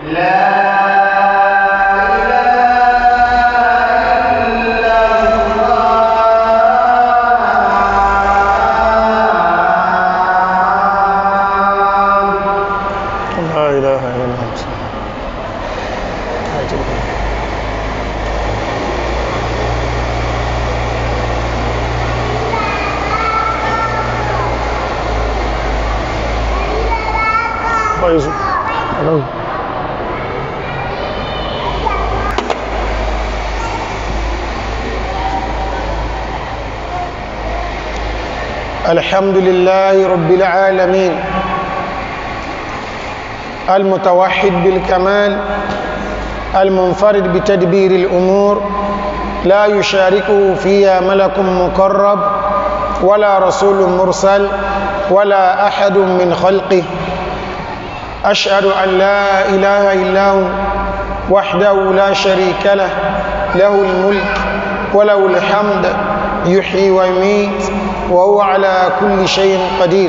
لا إله إلا الله كويس Hello. الحمد لله رب العالمين المتوحد بالكمال المنفرد بتدبير الأمور لا يشاركه فيها ملك مقرب ولا رسول مرسل ولا أحد من خلقه أشهد أن لا إله إلا هو وحده لا شريك له له الملك وله الحمد يحيي ويميت وهو على كل شيء قدير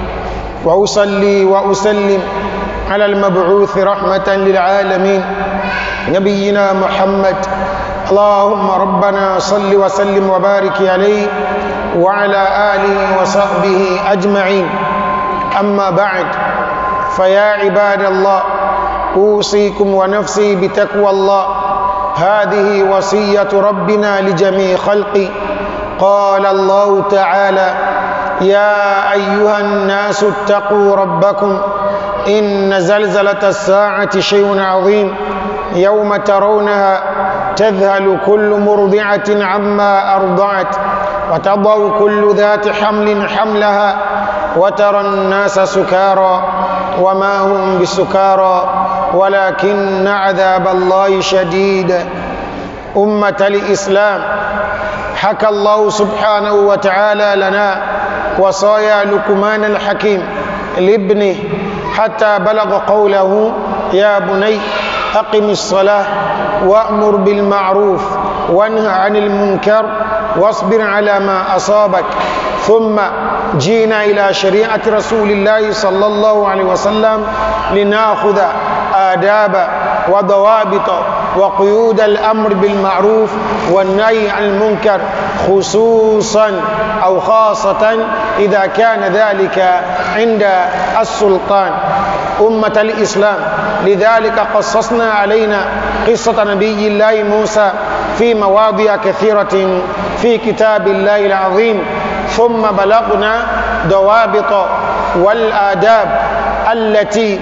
وأصلي وأسلم على المبعوث رحمة للعالمين نبينا محمد اللهم ربنا صل وسلم وبارك عليه وعلى آله وصحبه أجمعين أما بعد فيا عباد الله أوصيكم ونفسي بتقوى الله هذه وصية ربنا لجميع خلقه قال الله تعالى يا أيها الناس اتقوا ربكم إن زلزلة الساعة شيء عظيم يوم ترونها تذهل كل مرضعة عما أرضعت وتضع كل ذات حمل حملها وترى الناس سكارى وما هم بسكارى ولكن عذاب الله شديد أمة الإسلام حكى الله سبحانه وتعالى لنا وصايا لقمان الحكيم لابنه حتى بلغ قوله يا بني أقم الصلاة وأمر بالمعروف وانهى عن المنكر واصبر على ما أصابك ثم جينا إلى شريعة رسول الله صلى الله عليه وسلم لناخذ آداب وضوابط وقيود الأمر بالمعروف والنهي عن المنكر خصوصا أو خاصة إذا كان ذلك عند السلطان أمة الإسلام لذلك قصصنا علينا قصة نبي الله موسى في مواضع كثيرة في كتاب الله العظيم ثم بلغنا ضوابط والآداب التي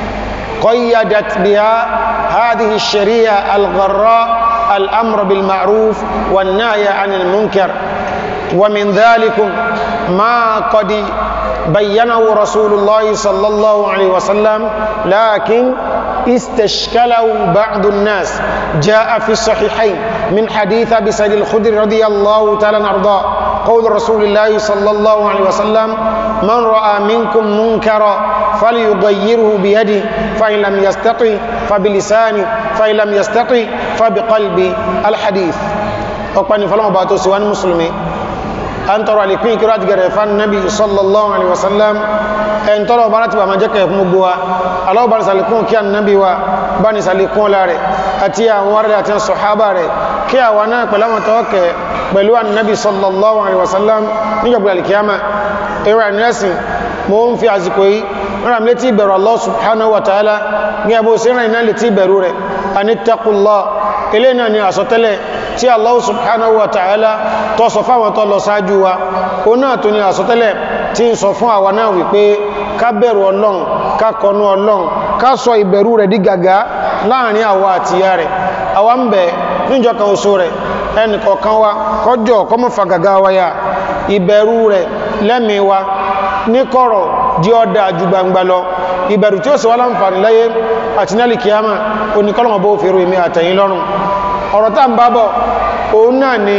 قيدت بها هذه الشريعة الغراء الأمر بالمعروف والنهي عن المنكر ومن ذلك ما قد بينه رسول الله صلى الله عليه وسلم لكن استشكله بعض الناس جاء في الصحيحين من حديث أبي سعيد الخدري رضي الله تعالى عنه قول رسول الله صلى الله عليه وسلم من رأى منكم منكرا فليغيره بيده فإن لم يستطع فبلسانه فإن لم يستطع فبقلب الحديث أقبل فلما باتوا سوان مسلمين an tọrọ alikun ikiro àti gẹ̀rẹ̀ fan nabi sallallahu alaihi wasallam ẹn tọrọ bá láti bá ma jẹ́kẹ̀ fún gbogbo wa aláwọ̀ bá ní salikun kí a nabi wa bá ní salikun láre àti àwọn wárẹ̀ àti sọ̀hábà rẹ̀ kí a wà náà pẹ̀lú àwọn tọ́ọ̀kẹ̀ pẹ̀lú an nabi sallallahu alaihi wasallam nígbàgbà alikiyama ẹwà nẹ́sìn mo ń fi àsìkò yìí rán létí ìbẹ̀rù Allah subhanahu wa ta'ala ní ẹbó sí rán iná létí ìbẹ̀rù rẹ̀ anittaqullah ilé náà ni àsọtẹ́lẹ̀ tí Allah subhanahu wa ta'ala tó sọ fáwọn tó lọ sáájú wa o náà tó ní àsọtẹ́lẹ̀ tí ń sọ fún àwa náà wípé ká bẹ̀rù ọlọ́run ká kọnú ọlọ́run ká sọ ìbẹ̀rù rẹ̀ di gàgá láàrin àwa àti ìyá rẹ̀ àwa ń bẹ̀ níjọ kan oṣù rẹ̀ ẹnì kọ̀ọ̀kan wa kọjọ kọmọ fa gàgá wa ya ìbẹ̀rù rẹ̀ lẹ́mìí wa ní kọ̀rọ̀ di ọdá ju gbangba lọ ìbẹ̀rù tí ó sì wá láǹfààní láyé àti nílì kíyàmà oníkọ́lọ̀mọ̀ bó fèrò èmì àtẹ̀yìn lọ́rùn ọ̀rọ̀ tá ń bá bọ̀ òun náà ni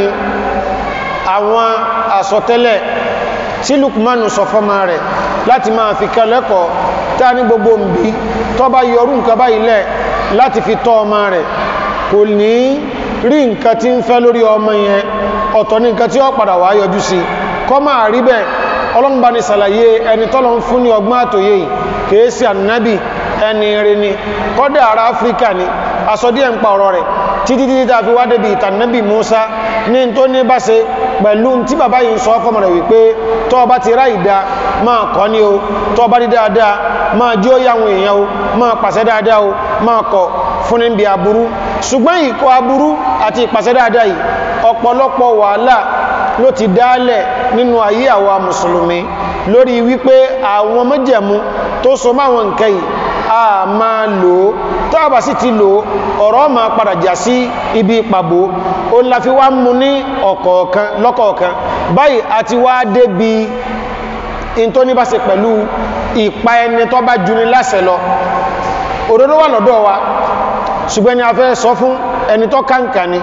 àwọn àsọtẹ́lẹ̀ tí Lukmanu sọ fọ́mà rẹ̀ láti máa fi kẹlẹ́kọ̀ọ́ tá ní gbogbo mbí tó bá yọrù nǹkan bá ilẹ̀ láti fi tọ́ ọmọ rẹ̀ kò ní rí nǹkan tí ń fẹ́ lórí ọmọ yẹn ọ̀tọ̀ ní nǹkan tí ó padà wá yọjú sí kọ́ máa rí bẹ́ẹ̀ ọlọ́mbà ní sàlàyé ẹni tọ́lọ ń fún ní ọgbọ́n àtòyè kìí sí ànábì ẹni rí ni kọ́dà ara áfíríkà ni asọ́díẹ̀ ń pa ọ̀rọ̀ rẹ̀ títí títí tá fi wá débi ìtànẹ́bì Musa ní tó ní bá ṣe pẹ̀lú tí bàbá yìí sọ fọ́mọ rẹ̀ wípé tó bá ti rá ìdá máa kọ́ ní o tó bá rí dáadáa máa jí ó yàwọn èèyàn o máa pàṣẹ dáadáa o máa kọ̀ fún níbi aburú ṣùgbọ́n ìkọ̀ aburú àti ìpàṣẹ dáadáa yìí ọ̀pọ̀lọpọ̀ wàhálà ló ti dálẹ̀ nínú ayé àwa mùsùlùmí lórí wípé àwọn májẹ̀mú tó so máwọn nǹkan yìí a máa lò ó tàbà sí ti lò ọ̀rọ̀ ma padà jà sí ibi ìpàbò o la fi wá mú ní ọ̀kọ̀ọ̀kan lọ́kọ̀ọ̀kan báyìí a ti wá débi in tó ní bá ṣe pẹ̀lú ìpa ẹni tó bá juni láṣẹ lọ òdodo wà lọ́dọ̀ wa ṣùgbọ́n ni a fẹ́ sọ fún ẹni tó kàǹkà ni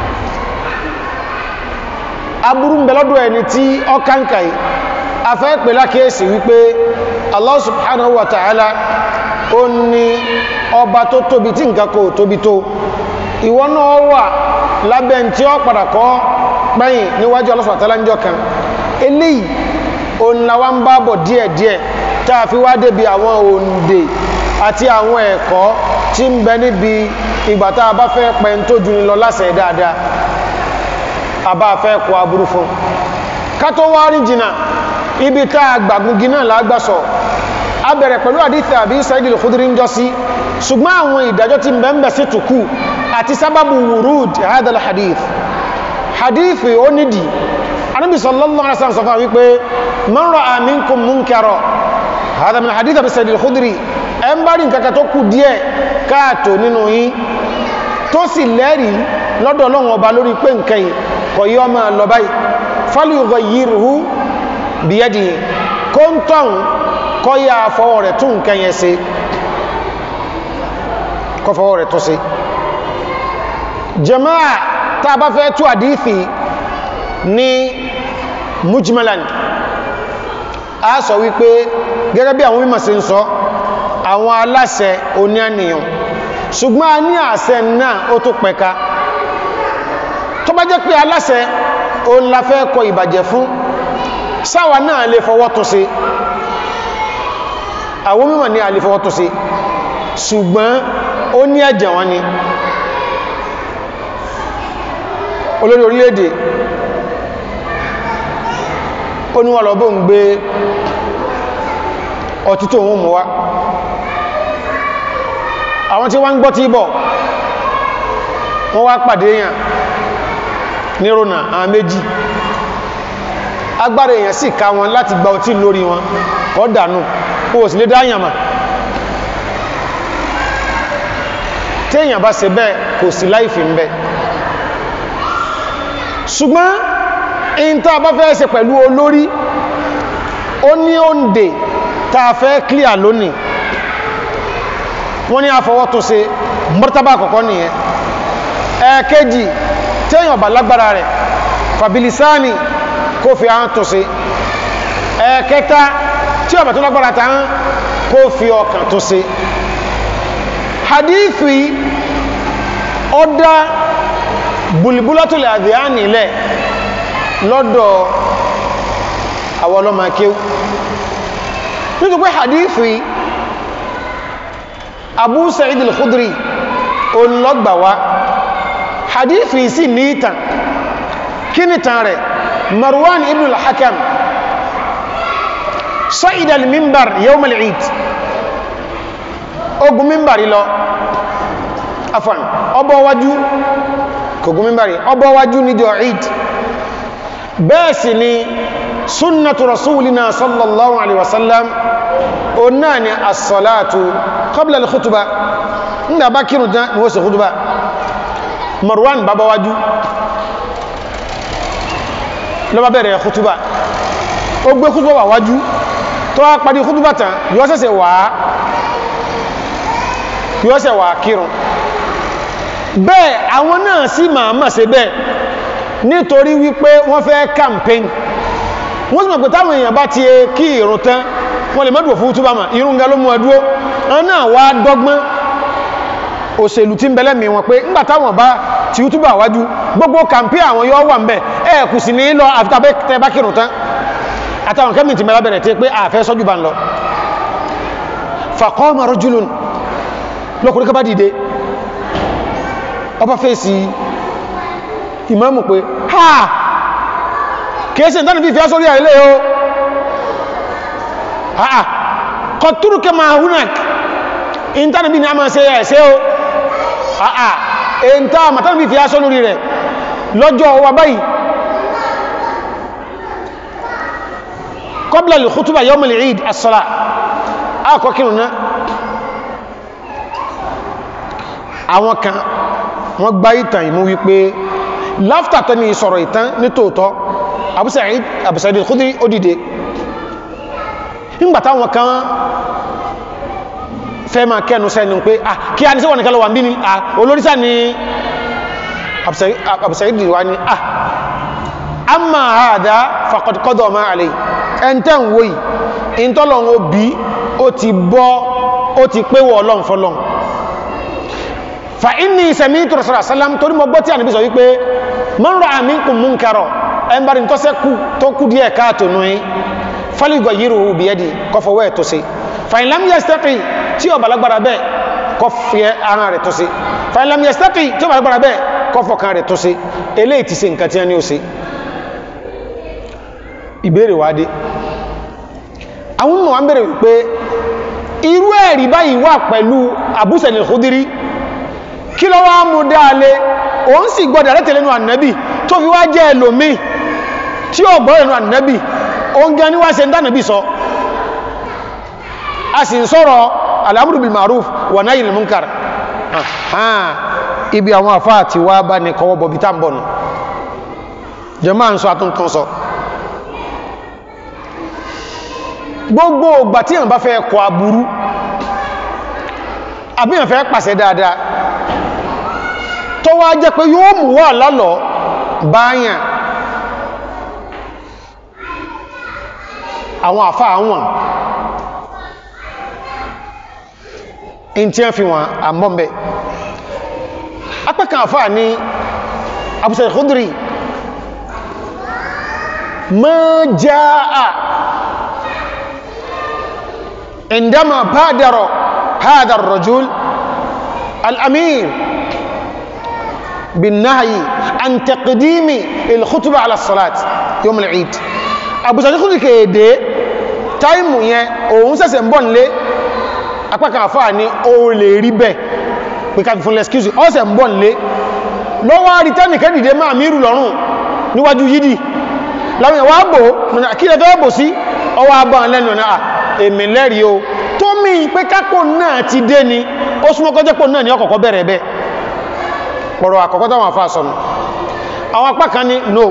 aburú ń bẹ lọ́dọ̀ ẹni tí ọ kàǹkà yìí a fẹ́ pè lákèésì wípé Allah subhanahu wa ta'ala ó ní ọba tó tóbi tí nǹkan kò tóbi tó ìwọ náà wà lábẹ́ tí ó padà kọ́ pẹ́yìn níwájú Allah subhanahu wa ta'ala ń jọ kan eléyìí òun la wá ń bá bọ̀ díẹ̀díẹ̀ tá a fi wá débi àwọn òǹdè àti àwọn ẹ̀kọ́ tí ń bẹ níbi ìgbà tá a bá fẹ́ pẹ́ tó ju ni lọ lásẹ̀ dáadáa a bá fẹ́ kọ aburú fún ká tó wá rí jìnnà ibi tá a gbàgungi náà lágbàsọ̀ a bẹ̀rẹ̀ pẹ̀lú àdíthì àbí Sa'id al-Khudri ń jọ sí ṣùgbọ́n àwọn ìdájọ́ tí ń bẹ ń bẹ sí tùkú àti sábàbù wurud hadal hadith hadith ó nídìí anábì sallallahu alaihi wasallam sọ fún wípé man ra'a minkum munkara hada min hadith àbí Sa'id al-Khudri ẹ ń bá rí nǹkan kan tó kù díẹ̀ káàtó nínú yín tó sì lẹ́rìí lọ́dọ̀ Ọlọ́run ọba lórí pé nǹkan yìí kò yọ máa lọ báyìí falyughayyirhu biyadihi kó ń tọ́hún kọ́ yá fọwọ́ rẹ̀ tún nǹkan yẹn ṣe kọ́ fọwọ́ rẹ̀ tó ṣe jama'a tá bá fẹ́ tú àdífì ní mujmalan a sọ wípé gẹ́gẹ́ bí àwọn mímọ̀ sí ń sọ àwọn aláṣẹ oníànìyàn ṣùgbọ́n a ní àṣẹ náà ó tó pẹ̀ka tó bá jẹ́ pé aláṣẹ òun la fẹ́ kọ ìbàjẹ́ fún sáwà náà lè fọwọ́ tó ṣe àwọn mímọ̀ ní àlè fọwọ́ tó ṣe ṣùgbọ́n ó ní ẹ̀jẹ̀ wọn ni olórí orílẹ̀-èdè ó ní wọ́n lọ bó ń gbé ọtí tó wọ́n mú wá àwọn tí wọ́n ń gbọ́ tí bọ̀ wọ́n wá pàdé èèyàn ní rona àwọn méjì agbára èèyàn sì ká wọn láti gba ọtí lórí wọn kọ́ dànù kó o sì lè dáyàmà tí èèyàn bá ṣe bẹ́ẹ̀ kò sí láìfì ń bẹ ṣùgbọ́n in tá bá fẹ́ ṣe pẹ̀lú olórí ó ní òǹdè tá a fẹ́ clear lónìí wọ́n ní àfọwọ́ tó ṣe mọ́tàbà àkọ́kọ́ nìyẹn ẹ̀ẹ̀kejì tí èèyàn bá lágbára rẹ̀ fàbílísáàni kó fi ahọ́n tó ṣe ẹ̀ẹ̀kẹta tí ọ̀bà tó lágbára tán kó fi ọkàn tó ṣe hadithi ọdá bulibulatul adhiyani lẹ̀ lọ́dọ̀ àwọn ọlọ́mọ akéw nítorí pé hadithi abu sa'id al-khudri olùlọ́gbàwá hadithi sí ní ìtàn kí ni tàn rẹ̀ marwan ibn al-hakam sa'id al-mimbar yawm al-eid ogun mimbari lọ afan ọbọ̀ wájú kògùn mimbari ọbọ̀ wájú níjọ eid bẹ́ẹ̀ sì ni sunnatu rasulina sallallahu alaihi wasallam o náà ni as-salatu qabla al-khutba nígbà bá kírùn tán ni wọ́n sì khutba marwan bàbá wájú ló bá bẹ̀rẹ̀ khutba ó gbé khutba wà wájú tó wá parí khutba tán yóò sẹ́sẹ̀ wà yóò sẹ́ wà kírùn bẹ́ẹ̀ àwọn náà sì máa máa ṣe bẹ́ẹ̀ nítorí wípé wọ́n fẹ́ campaign wọ́n sì mọ̀ pé táwọn èèyàn bá ti kí ìrun tán wọ́n lè mọ́dùn fún túbà mà irun ga ló mú ẹdúró wọn náà wá dọ́gbọ́n òṣèlú tí ń bẹ̀lẹ̀ mi wọn pé ńgbà táwọn bá ti túbà wájú gbogbo campaign àwọn yóò wà ń bẹ̀ ẹ kù sí ní lọ àfitabẹ́ tẹ bá kírun tán àtàwọn kẹ́mì tí mẹ́lá bẹ̀rẹ̀ tí pé àfẹ́ sọ́jú bá ń lọ faqama rajulun lọ́kùnrin ká bá dìde ọba fèsì ìmáàmù pé ha kèèsì ìtànà fífẹ́ sórí àrílẹ̀ o ha kọtúrùkẹ ma húnàk ìtànà bí ní a máa ṣe ẹ̀ṣẹ́ o ha èntà màtànà fífẹ́ sórí rẹ̀ lọ́jọ́ wa báyìí qabla al-khutbah yawm al-eid as-salah akọkìrùn náà àwọn kan wọ́n gbá ìtàn ìmú wípé láftà tẹ́ni sọ̀rọ̀ ìtàn ní tòótọ́ Abu Sa'id Abu Sa'id al-Khudri ó dìde nígbàtá wọn kan fẹ́ máa kẹ́nu sẹ́nu pé ah kí a ní síwọ̀n nìkan lọ wà ń bí ni ah olórísà ni Abu Sa'id wá ní ah amma hadha faqad qada ma alayhi ẹntẹ́ ń wòyí ìntọ́lọ̀n òbí ó ti bọ́ ó ti pé wọ ọlọ́n fọlọ́n fa inni sami'tu Rasulullah sallam torí mọ́ gbọ́ tí a níbi sọ wípé man ra'a minkum munkaran ẹnbàrí tó sẹ́kù tó kú díẹ̀ káàtò nù í falyughayyirhu biyadi kọfọwọ́ ẹ̀ tó sí fa in lam yastati tí ó balagbara bẹ́ẹ̀ kọfẹ́ ara rẹ̀ tó sí fa in lam yastati tí ó balagbara bẹ́ẹ̀ kọfọ́ kan rẹ̀ tó sí eléyìí ti ṣe nǹkan tí a ní ó sí ìbéèrè wá dé àwọn mọ̀ wọ́n bèèrè wípé irú ẹ̀rí báyìí wà pẹ̀lú Abu Sa'id al-Khudri kí ló wá mú dáalé òun sì gbọ́dọ̀ rẹ̀ tẹ̀lẹ́nu ànábì tó fi wá jẹ́ ẹlòmí tí ó gbọ́ ẹ̀nu ànábì òun gẹ́ níwá se ń dánàbì sọ a sì ń sọ̀rọ̀ al-amru bil ma'ruf wa nahyi anil munkar ibi àwọn àfáà ti wá bá ní kọwọ́ bọ̀bí tá ń bọ̀nù jẹ́ máa ń sọ àtúntún sọ gbogbo ògbà tí èyàn bá fẹ́ kọ aburú àbí èyàn fẹ́ pàṣẹ dáadáa tó wá jẹ́ pé yóò mú wà lálọ́ báyàn àwọn àfá àwọn in tí wọ́n fi wọn àmọ́mẹ́ apẹ́kàn àfá ní Abu Sa'id al-Khudri ma jaa عندما بادر هذا الرجل الأمير بالنهي عن تقديم الخطبة على الصلاة يوم العيد أبو سعيد الخدري kéde táìmù yẹn òun ṣẹ̀ṣẹ̀ ń bọ̀ nílé apákan àfáà ní o lè rí bẹ́ pé ká fi fún lẹ́skíùsì ọ́sẹ̀ ń bọ̀ nílé lọ́wọ́ àrítẹ́nì kẹ́dìdé máa mírù lọ́rùn níwájú yídì láwọn ìwà bò kí lẹ́fẹ́ bò sí ọwọ́ abọ́ lẹ́nu náà èmì lẹ́rí o tó mí pé kápò náà ti dé ni ó súnmọ́ kọjẹ́pò náà ní ọkọ̀kọ́ bẹ̀rẹ̀ bẹ́ pọ̀rọ̀ àkọ́kọ́ táwọn afá sọnù àwọn apá kan ní no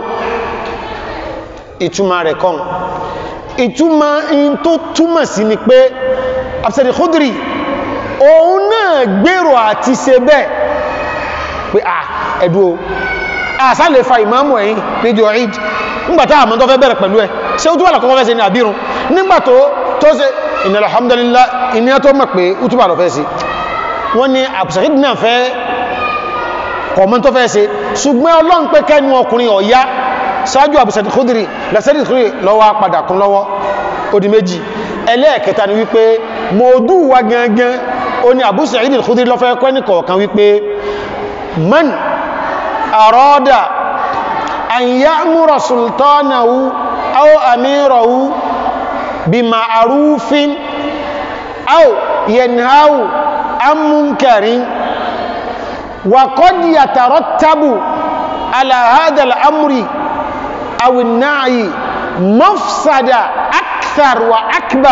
ìtumà rẹ̀ kan ìtumà in tó túmọ̀ sí ni pé Absadi Khudri òun náà gbèrò àti ṣe bẹ́ẹ̀ pé à ẹ̀dù o àṣà lè fa ìmáàmù ẹ̀yìn níjọ Eid nígbàtá àmọ́ tó fẹ́ bẹ̀rẹ̀ pẹ̀lú ẹ̀ ṣe ó túbà lọ́kọ́kọ́ fẹ́ ṣe ní àbírun nígbàtó tó ṣe innal hamdalillah ìní tó mọ̀ pé ó túbà lọ fẹ́ sí wọ́n ní àbùsàkídì náà fẹ́ kọ̀mọ́ tó fẹ́ ṣe ṣùgbọ́n ọlọ́run pé kẹ́nu ọkùnrin ọ̀yá ṣáájú àbùsàkídì Khudri lẹ́sẹ̀dì Khudri lọ́wọ́ padà kún lọ́wọ́ ó di méjì ẹlẹ́ẹ̀kẹta ni wípé mọ̀ọ́dú wa gangan ó ní àbùsàkídì Khudri lọ́fẹ́ kọ́ ní kọ̀ọ̀kan wípé man arada an ya'mura sultanahu aw amirahu bima'rufin aw yanhahu an munkarin وقد يترتب على هذا الأمر أو النعي مفسدة أكثر وأكبر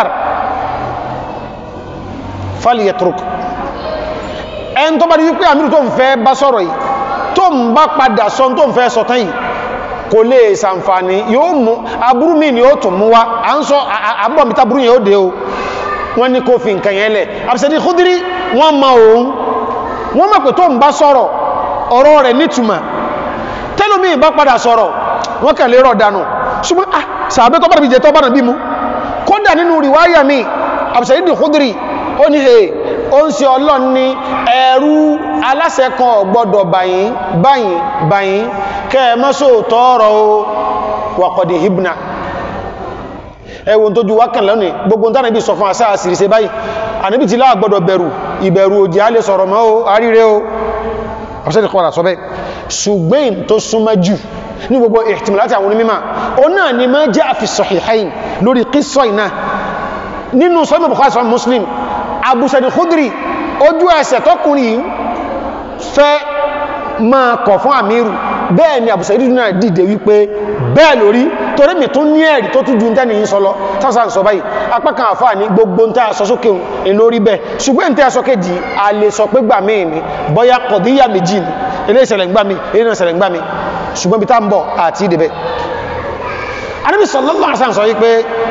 فليترك ẹn tó bá di wípé àmìrì tó ń fẹ́ bá sọ̀rọ̀ yìí tó ń bá padà sọ tó ń fẹ́ sọ tán yìí kò lè sàǹfàní yóò mú aburú mi ni ó tún mú wá à ń sọ àbọ̀mítà burú yẹn ó dé o wọ́n ní kó fi nǹkan yẹn lẹ̀ Absadi Khudri wọ́n ma òun wọ́n mọ̀ pé tó ń bá sọ̀rọ̀ ọ̀rọ̀ rẹ̀ nítumọ̀ tẹ́lómi bá padà sọ̀rọ̀ wọ́n kàn lè rọ̀ dànù ṣùgbọ́n ah sàbẹ́ tó bá bí jẹ tó bá bí mú kódà nínú ríwáyà mi Absadi Khudri ó ní he ó ń ṣe ọlọ́n ní ẹ̀rú aláṣẹ kan gbọ́dọ̀ báyìí báyìí báyìí kẹ́ẹ̀mọ́sò tọ́ọ̀rọ̀ o wàkọ̀dì hibna ẹwùn tó ju wákàn lónìí gbogbo tánà bí sọ fún àṣà àṣìríṣẹ́ báyìí àníbì tí láà gbọ́dọ̀ bẹ̀rù ìbẹ̀rù òjì á lè sọ̀rọ̀ mọ́ o àríre o ọ̀sẹ́dì kọ́ra sọ bẹ́ẹ̀ ṣùgbọ́n tó súnmọ́ jù ní gbogbo ihtimalati àwọn onímọ̀ o náà ni máa jẹ́ àfi sahihain lórí qissa iná nínú sọ́mọ̀ Bukhari sọ́mọ̀ Muslim Abu Sa'id Khudri ojú ẹsẹ̀ tọkùnrin fẹ́ máa kọ̀ fún àmìrù bẹ́ẹ̀ ni Abu Sa'id náà dìde wípé bẹ́ẹ̀ lórí torí mi tún ní ẹ̀rí tó tún ju tẹ́ni yìí sọ lọ tásà ń sọ báyìí apákan àfáà ní gbogbo ń tàà sọ sókè ń lórí bẹ́ẹ̀ ṣùgbọ́n ń tẹ́ sọ kéjì a lè sọ pé gbà míì ni bọ́yá kọ̀díyà méjì ni ilé ìṣẹ̀lẹ̀ ń gbà mí ilé náà ìṣẹ̀lẹ̀ ń gbà mí ṣùgbọ́n bí tá ń bọ̀ àti ìdìbẹ̀ Ànábì sallallahu alaihi wasallam sọ wípé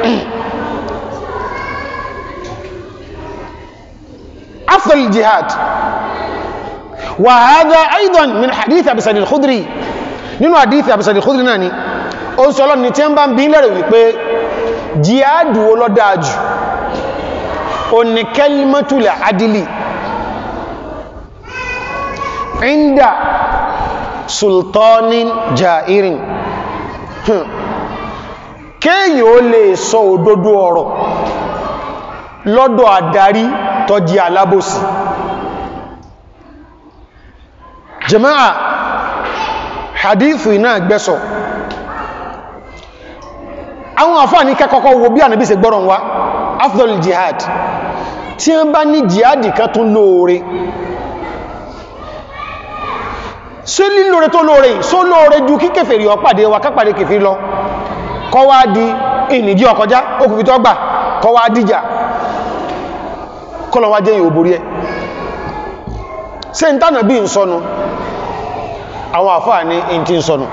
afdal jihad wa hadha aidan min hadith Abi Sa'id al-Khudri nínú hadith Abi Sa'id al-Khudri náà ni ó ń sọ́lọ́ ní tí ń bá ń bí lẹ́rẹ̀ wípé jihadu olódájú o ní kẹlmọ́tulẹ̀ adìlì inda sultanin jairin kéyìn ó lè sọ òdodo ọ̀rọ̀ lọ́dọ̀ àdarí tó jí alábòsí jama'a hadithu iná gbẹ́sọ̀ àwọn àfáà ní kẹ́kọ́kọ́ wo bí ànàbí ṣe gbọ́rọ̀ wá afdol jihad tí wọ́n bá ní jihadi kan tún lóore ṣé lílóore tó lóore só lóore ju kí kèfèrí ọpàdé wa kápàdé kèfèrí lọ kọ́ wá di ìnìjí ọkọjá okùnfì tó gbà kọ́ wá díjà kọ́lọ̀ wá jẹ́ ìhò borí ẹ ṣe ń tánà bí ń sọnù àwọn àfáà ní in ti ń sọnù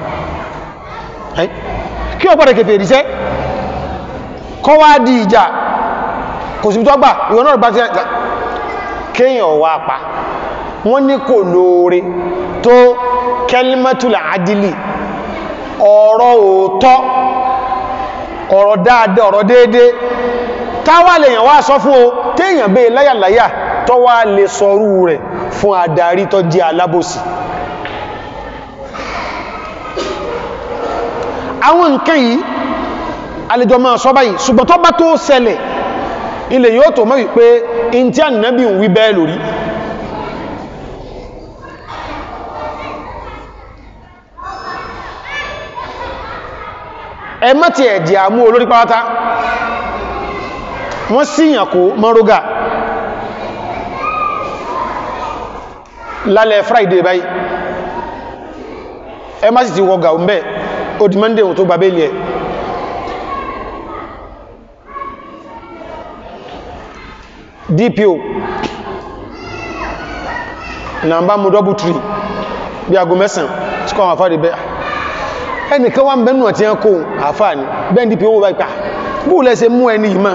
kí ọpàdé kèfèrí sẹ́ kọ́ wá di ìjà kò sí tó gbà ìwọ̀n náà bá ti kéèyàn wá pa wọ́n ní kò lóore tó kẹlímẹ́tùlà adìlì ọ̀rọ̀ òótọ́ ọ̀rọ̀ dáadáa ọ̀rọ̀ déédé táwà lèyàn wá sọ fún o téèyàn bẹ́ láyàláyà tó wá lè sọrú rẹ̀ fún adarí tó jẹ́ alábòsí àwọn nǹkan yìí alẹ́jọ máa sọ báyìí ṣùgbọ́n tó bá tó ṣẹlẹ̀ ilẹ̀ yóò tó mọ́ wípé in tí ànìyàn ń wí bẹ́ẹ̀ lórí ẹ má ti ẹ̀jẹ̀ àmú olórí pátá wọ́n síyàn kó mọ́rógà lálẹ́ friday báyìí ẹ má sì ti wọ́gà ń bẹ́ ó di monday tó gbà bẹ́ẹ̀lì ẹ̀ dpo na bá mú double tree bí aago mẹ́sàn tí kọ́ àwọn àfáàdì bẹ́ ẹnìkan wá ń bẹ́nu àti ẹkọ́ àfáà ní bẹ́ẹ̀ dpo wọ́n bá ipá bú lẹ́sẹ̀ mú ẹni ìmá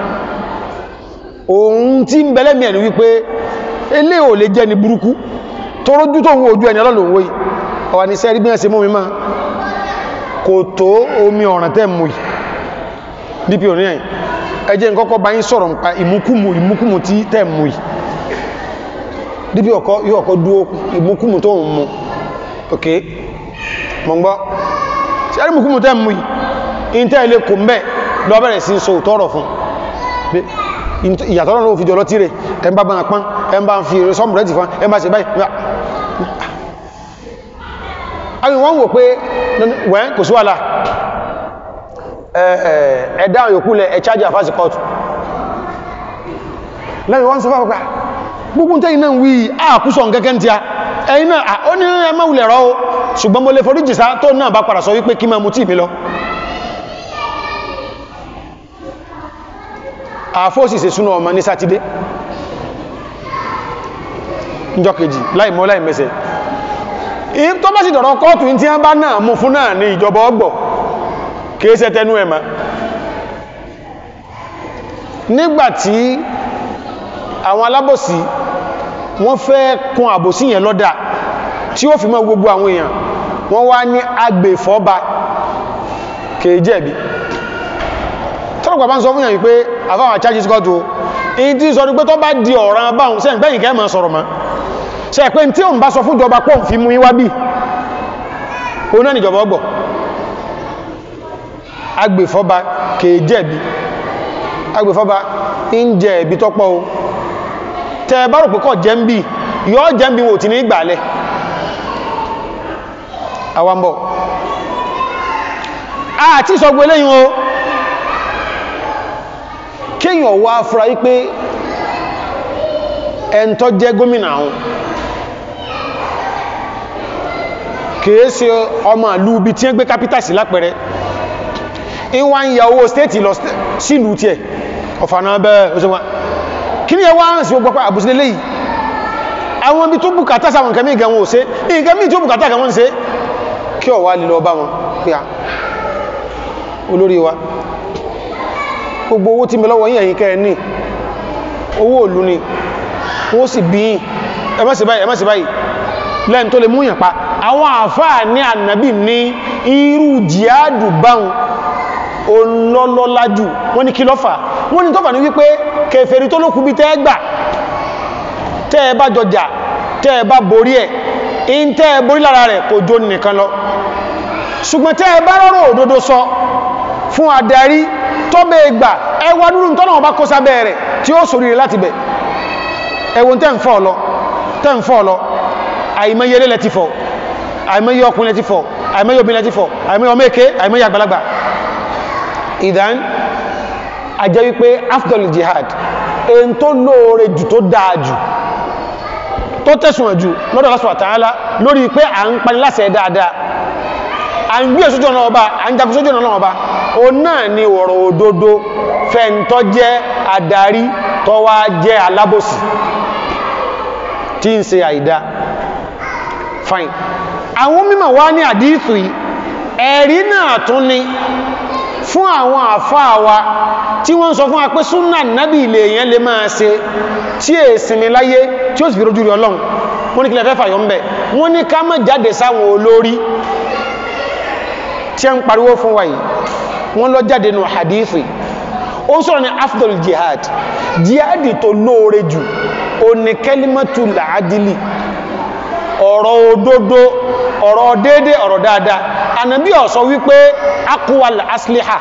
òun tí ń bẹ́lẹ́mì ẹni wípé elé ò lè jẹ́ ni burúkú tó rójú tó ń wo ojú ẹni ọlọ́lọ́ òun ọwà ní sẹ́rí bí wọ́n ṣe mú mi máa kò tó omi ọ̀ràn tẹ́ mú yìí dpo ní ẹ̀yìn ẹjẹ́ nkọ́kọ́ bá yín sọ̀rọ̀ nípa ìmúkùmù ìmúkùmù tí tẹ́ mú yìí díbí ọkọ̀ yóò ọkọ̀ dúó ìmúkùmù tó ń mú ok mọ̀ gbọ́ tí ẹrí ìmúkùmù tẹ́ mú yìí in tẹ́ ilé kò mẹ́ lọ bẹ̀rẹ̀ sí so tọ́rọ̀ fún ìyàtọ̀rọ̀ ló fi jọ lọ́tí rẹ̀ ẹ bá bá pán ẹ bá ń fi sọ́mù rẹ̀ ti fún ẹ bá ṣe báyìí àwọn wọ́n wò pé wẹ́n kò sí wàhálà ẹ̀dá òyòkú lẹ ẹ̀ chájì àfáàsì kọ́tù lẹ́yìn wọ́n sọ fà pàpà gbogbo tẹ́yìn náà wí àkúsọ̀ kẹ́kẹ́ tí a ẹ̀yìn náà ó ní ẹmọ́ ulẹ̀ rọ́ ṣùgbọ́n mo lè forí jìsá tó náà bá padà sọ wípé kí máa mú tí mi lọ àfóòsì se súnà ọmọ ní sátidé njọ́ kejì láìmọ́ láìmẹsẹ̀ tó bá sì dọ̀rọ̀ kọ́ọ̀tù tí wọ́n bá náà mú fún náà ní ìjọba ọgbọ̀ kéèsẹ́ tẹnu ẹ̀mà nígbàtí àwọn alábòsí wọ́n fẹ́ kún àbòsí yẹn lọ́dà tí ó fi mọ́ gbogbo àwọn èèyàn wọ́n wá ní agbèfọ́ba kèèjẹ̀bi tọ́lọ̀pàá bá ń sọ fún yàn wípé àfáwọn charges court o èyí tí sọ pé tó bá di ọ̀ràn báhùn sẹ́yìn gbẹ́yìn kẹ́ máa sọ̀rọ̀ ma ṣe pé tí òun bá sọ fún ìjọba pọ̀ fi mú yíwá bí o náà níjọba ọgbọ̀ agbèfọ́ba kèèjẹ̀bi agbèfọ́ba ń jẹ ẹ̀bi tọ́pọ̀ o tẹ́ bá rò pé kọ́ jẹ́ ń bí yọ́ jẹ́ ń bí wò tí ní ìgbàlẹ̀ àwambọ̀ àti ìsọgbó eléyìn o kíyàn wá fúra wípé ẹntọ́ jẹ́ gómìnà àwọn kìí ṣe ọmọ ìlú bí tí ń gbé kápítà sí lápẹẹrẹ ìwà ń ya owó stéètì lọ sílùú tí ẹ̀ ọ̀fànà bẹ́ẹ̀ òṣèwà kí ní ẹwà ń sí gbogbo pẹ́ àbúsílẹ̀ léyìí àwọn ibi tó bùkátà sáwọn nǹkan mìí gan wọn ò ṣe nǹkan mìí tó bùkátà gan wọn ṣe kí ọ̀wà lè lọ bá wọn pé à olórí wa gbogbo owó tí mi lọ́wọ́ yìí ẹ̀yìn kẹ́ ní owó òlú ni wọ́n sì bí ẹ má ṣe báyìí ẹ má ṣe báyìí lẹ́yìn tó lè mú yàn pa àwọn àfáà ní ànàbì ní irú jihadu báhùn olólọ́lájù wọ́n ní kí lọ́fà wọ́n ní tọ́fà ní wípé kèfèrí tó lókù bí tẹ́ gbà tẹ́ ẹ bá jọjà tẹ́ ẹ bá borí ẹ̀ in tẹ́ ẹ borí lára rẹ̀ kò jó nìkan lọ ṣùgbọ́n tẹ́ ẹ bá rọrọ̀ òdodo sọ fún adarí tó bẹ́ gbà ẹwà dúró tọ́nà ọba kó sábẹ́ rẹ̀ tí ó sòrí rẹ̀ láti bẹ̀ ẹwọ́n tẹ́ ń fọ́ lọ tẹ́ ń fọ́ lọ àìmọye lẹ́lẹ́ ti fọ́ àìmọye ọkùnrin ti fọ́ àìmọye obìnrin ti fọ́ àìmọye ọmọ èké àìmọye àgbàlagbà ìdán ajẹ́ wípé afdal jihad èyí tó lóore jù tó dáa jù tó tẹ̀sùn jù lọ́dọ̀ Allah subhanahu wa ta'ala lórí pé à ń pani láṣẹ dáadáa à ń gbé sójú ọ̀nà ọba à ń jagun sójú ọ̀nà ọba o náà ni ọ̀rọ̀ òdodo fẹ́ntọ́ jẹ́ adarí tó wá jẹ́ alábòsí tí ń ṣe àìdá fine àwọn mímọ̀ wá ní àdíìsù yìí ẹ̀rí náà tún ni fún àwọn àfáà wa tí wọ́n sọ fún wa pé súnà nábì ilé èèyàn lè máa ṣe tí è sinmi láyé tí ó sì fi rojú rí ọlọ́run wọ́n ní kí lẹ fẹ́ fàyọ́ ń bẹ̀ wọ́n ní ká má jáde sáwọn olórí tí a ń pariwo fún wa yìí wọ́n lọ jáde nù hadithi ó sọ̀rọ̀ ní afdol jihad jihadi tó lóore jù ó ní kẹlimatu làádìlì ọ̀rọ̀ òdodo ọ̀rọ̀ déédé ọ̀rọ̀ dáadáa ànàbí ó sọ wípé akwal asliha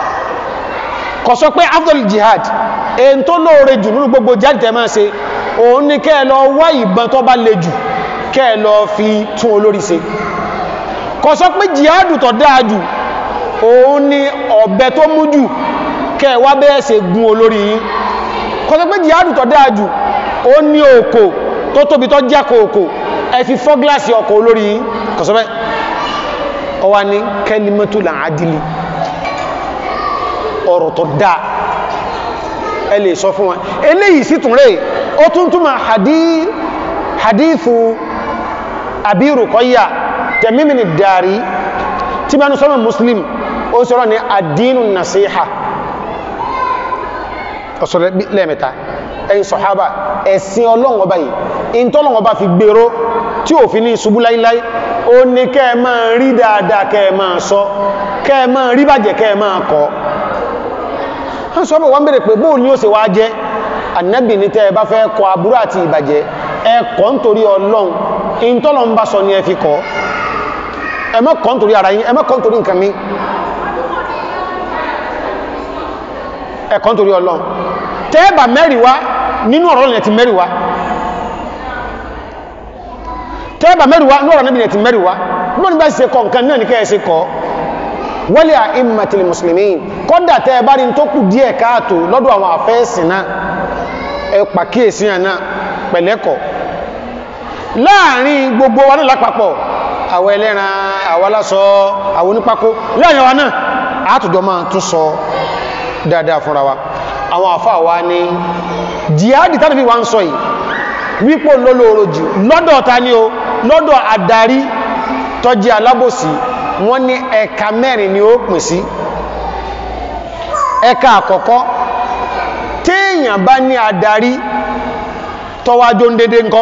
kò sọ pé afdol jihad èyí tó lóore jù nínú gbogbo jihad tẹ́ máa ṣe òun ní kẹ́ lọ wá ìbọn tó bá le jù kẹ́ lọ fi tún olórí ṣe kò sọ pé jihad tó dáa jù òun ni ọ̀bẹ tó mú jù kẹ́ wá bẹ́ẹ̀ ṣe gun olórí yín kò sọ pé jihad tó dáa jù ó ní òkò tó tóbi tó jákò òkò ẹ fi fọ́ gíláàsì ọkọ̀ olórí yín kò sọ bẹ́ẹ̀ ọwá ní kẹ́límẹ́tù làádìlì ọ̀rọ̀ tó dáa ẹ lè sọ fún wọn eléyìí sí tún rẹ̀ ó tún túnmà hadithu Abi Ruqayya tẹ̀mímìnì dàrí tí bá ní sọ́mọ̀ muslim ó sọ́rọ̀ ní àdínù nasiha ọ̀sọ̀rọ̀ lẹ́mẹ̀ta ẹ̀yin sọ̀hábà ẹ̀sìn ọlọ́run ọba yìí in tọ́lọ́run ọba fi gbèrò tí ò fi ní ṣubú láíláí ó ní kẹ́ máa rí dáadáa kẹ́ máa sọ kẹ́ máa rí bàjẹ́ kẹ́ máa kọ́ wọ́n sọ bọ̀ wọ́n bèèrè pé bóò ní ó ṣe wá jẹ́ ànábì ní tẹ́ bá fẹ́ kọ aburú àti ìbàjẹ́ ẹ kọ́ nítorí ọlọ́run in tọ́lọ́run bá sọ ní ẹ fi kọ́ ẹ má kọ́ nítorí ara yín ẹ má kọ́ nítorí nǹkan mi ẹ kọ́ nítorí ọlọ́run tẹ́ẹ̀bà mẹ́rìwá nínú ọ̀rọ̀ lẹ́yìn ti mẹ́rìwá tẹ́ẹ̀bà mẹ́rìwá ní ọ̀rọ̀ níbi ti mẹ́rìwá bọ́n bá ṣe kọ nǹkan náà ní kẹ́ẹ̀ ṣe kọ́ wali a'immatil muslimin kọ́dà tẹ́ẹ̀bá rí tó kù díẹ̀ káàtó lọ́dọ̀ àwọn àfẹ́ẹ̀sìn náà ẹ pàkíyèsí náà pẹ̀lẹ́kọ̀ láàrin gbogbo wa náà lápapọ̀ àwọn ẹlẹ́ran àwọn aláṣọ àwọn onípákó láàrin wa náà àtùjọ máa tún sọ dáadáa fúnra wa àwọn àfá wa ní jihadi tánàfí wa ń sọ yìí wípò lólóòrò jù lọ́dọ̀ ta ní o lọ́dọ̀ àdarí tó jẹ́ alábòsí wọ́n ní ẹ̀ka mẹ́rin ni ó pín sí ẹ̀ka àkọ́kọ́ téèyàn bá ní àdarí tọ́wájó ń dédé ńkọ́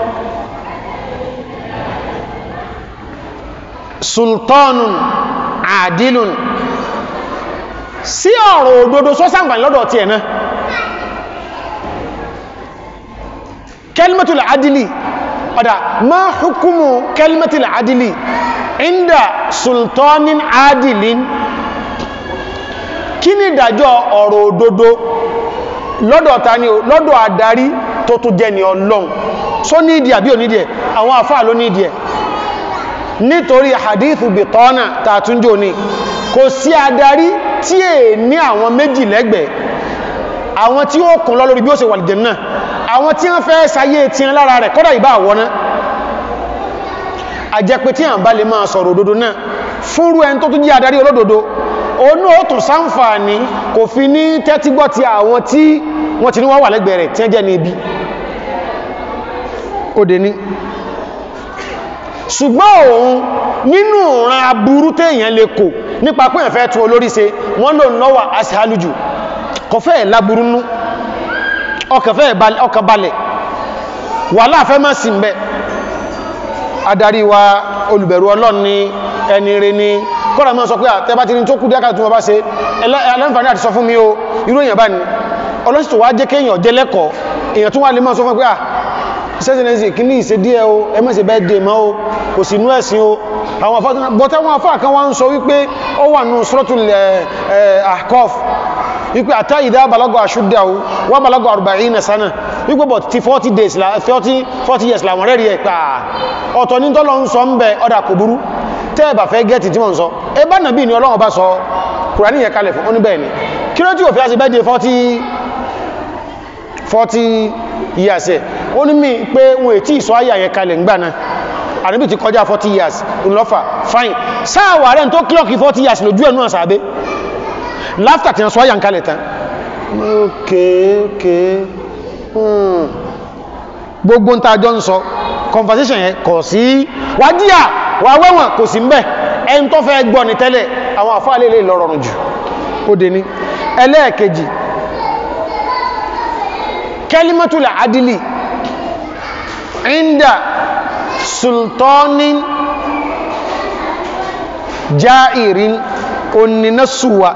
sultanun adilun sí ọ̀rọ̀ òdodo sọ́sàǹfàní lọ́dọ̀ tí ẹ̀nà kẹlmẹ́tùlẹ̀ adìlì ọ̀dá ma hukumu kẹlmẹ́tùlẹ̀ adìlì inda sultanin adìlin kí ni ìdájọ́ ọ̀rọ̀ òdodo lọ́dọ̀ tani o lọ́dọ̀ àdarí tó tún jẹ́ ni ọlọ́run só ní ìdí àbí onídìí ẹ̀ àwọn àfáà ló ní ìdí ẹ̀ nítorí hadithu bitọ́nà tàtúnjò ní kò sí adarí tí è ní àwọn méjì lẹ́gbẹ̀ẹ́ àwọn tí ó kùn lọ lórí bí ó ṣe wà lìjẹ̀ náà àwọn tí wọ́n fẹ́ sáyé tí wọ́n lára rẹ̀ kọ́dà ìbá àwọná àjẹpẹ́ tí àwọn bá lè máa sọ̀rọ̀ òdodo náà fúnrú ẹni tó tún jẹ́ adarí olódodo onú ó tún sáǹfààní kò fi ní tẹ́tígbọ́ ti àwọn tí wọ́n ti ní wọ́n wà lẹ́gbẹ̀ẹ́ rẹ̀ tí wọ́n jẹ́ ní ibi ó dé ní ṣùgbọ́n òun nínú ìran aburú téèyàn lè kò nípa pé ẹ̀fẹ́ tún olórí ṣe wọ́n lò lọ́wà aṣíhálùjù kọfẹ́ láburú nú ọkà balẹ̀ wà láàfẹ́ má sí mbẹ́ adarí wa olùbẹ̀rù ọlọ́run ní ẹni rẹ̀ ní kọ́rọ̀ mọ́ sọ pé àtẹ́bá ti ní tó kú díákà tún wọ́n bá ṣe ẹlẹ́nfàní àti sọ fún mi o irú èèyàn bá ní ọlọ́sìtò wá jẹ́ kéèyàn jẹ́ lẹ́kọ̀ọ́ èèyàn tún wá lè mọ́ sọ fún pé à sẹ́sìnẹ́sì kí ní ìṣe díẹ̀ o ẹmẹ́sì bẹ́ẹ̀ dè mọ́ o kò sí inú ẹ̀sìn o àwọn afọ́ bọ́tẹ́ wọn afọ́ àkan wá ń sọ wípé ó wà nù suratul Ahqaf wípé àtà ìdá balagọ́ ashuddahu wà balagọ́ arba'ina sana wípé bọ̀ ti 40 days 40 40 years làwọn rẹ̀ rí ẹ̀ pa ọ̀tọ̀ ní tọ́lọ ń sọ ń bẹ ọ̀dà kò burú tẹ́ẹ̀bà fẹ́ gẹ́ẹ̀tì tí wọ́n sọ ẹbá nàbí ni Ọlọ́run bá sọ Kùránì yẹ kalẹ̀ fún oníbẹ̀ ni kí ló tí ò fi á sí bẹ́ẹ̀ di 40 40 years ẹ̀ ó ní mí pé wọn ètí ìsọ ayà yẹ kalẹ̀ ń gbà náà àníbì ti kọjá 40 years ńlọ́fà fine sáàwà rẹ̀ tó kílọ̀kì 40 years lójú ẹ̀nú àsàbẹ́ láftà tí wọ́n sọ ayà ń kalẹ̀ tán okay okay hmm gbogbo ń ta jọ ń sọ conversation yẹn kọ̀ sí wájíyà wà wẹ́wọ̀n kò sí mbẹ̀ ẹni tó fẹ́ gbọ́ ní tẹ́lẹ̀ àwọn àfáà lè lè lọ́rọ̀rùn jù ó dé ní ẹlẹ́ẹ̀kejì kẹlimatul adili inda sultanin jairin oninasuwa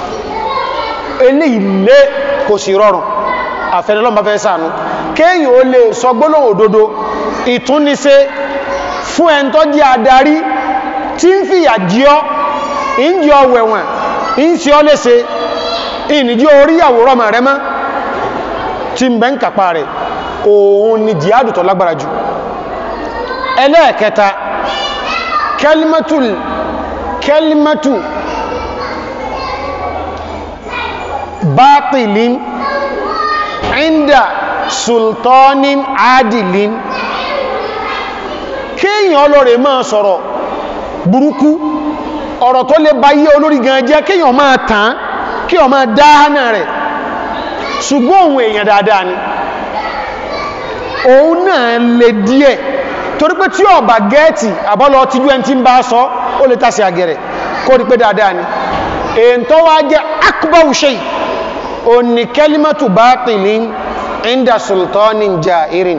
eléyìí lé kò sí rọrùn àfẹ́lẹ́lọ́mà fẹ́ sànú kéyìn ó lè sọ gbólóhùn òdodo ìtúnnisẹ́ fún ẹn tó jẹ́ adarí tí ń fìyà jí ọ́ ń jí ọ wẹ̀wọ̀n ń sí ọ léṣe ìnìjí orí àwòrán mọ̀ rẹ mọ́ tí ń bẹ ń kàpá rẹ̀ òun ni jihadu tó lágbára jù ẹlẹ́ẹ̀kẹta kẹlimatul kẹlimatu bátilin inda sultanin adilin kéèyàn ọlọ́rẹ̀ máa sọ̀rọ̀ burúkú ọ̀rọ̀ tó lè bá yí olórí gan jẹ́ kéèyàn máa tàn kéèyàn máa dáhánà rẹ̀ ṣùgbọ́n òun èèyàn dáadáa ni òun náà lè díẹ̀ torí pé tí ọba gẹ́ẹ̀tì àbọ́lọ tíjú ẹni tí ń bá sọ ó lè tàṣì àgẹ̀rẹ̀ kó rí pé dáadáa ni èyí tó wá jẹ́ akbaru shay ó ní kalimatu batilin inda sultanin jairin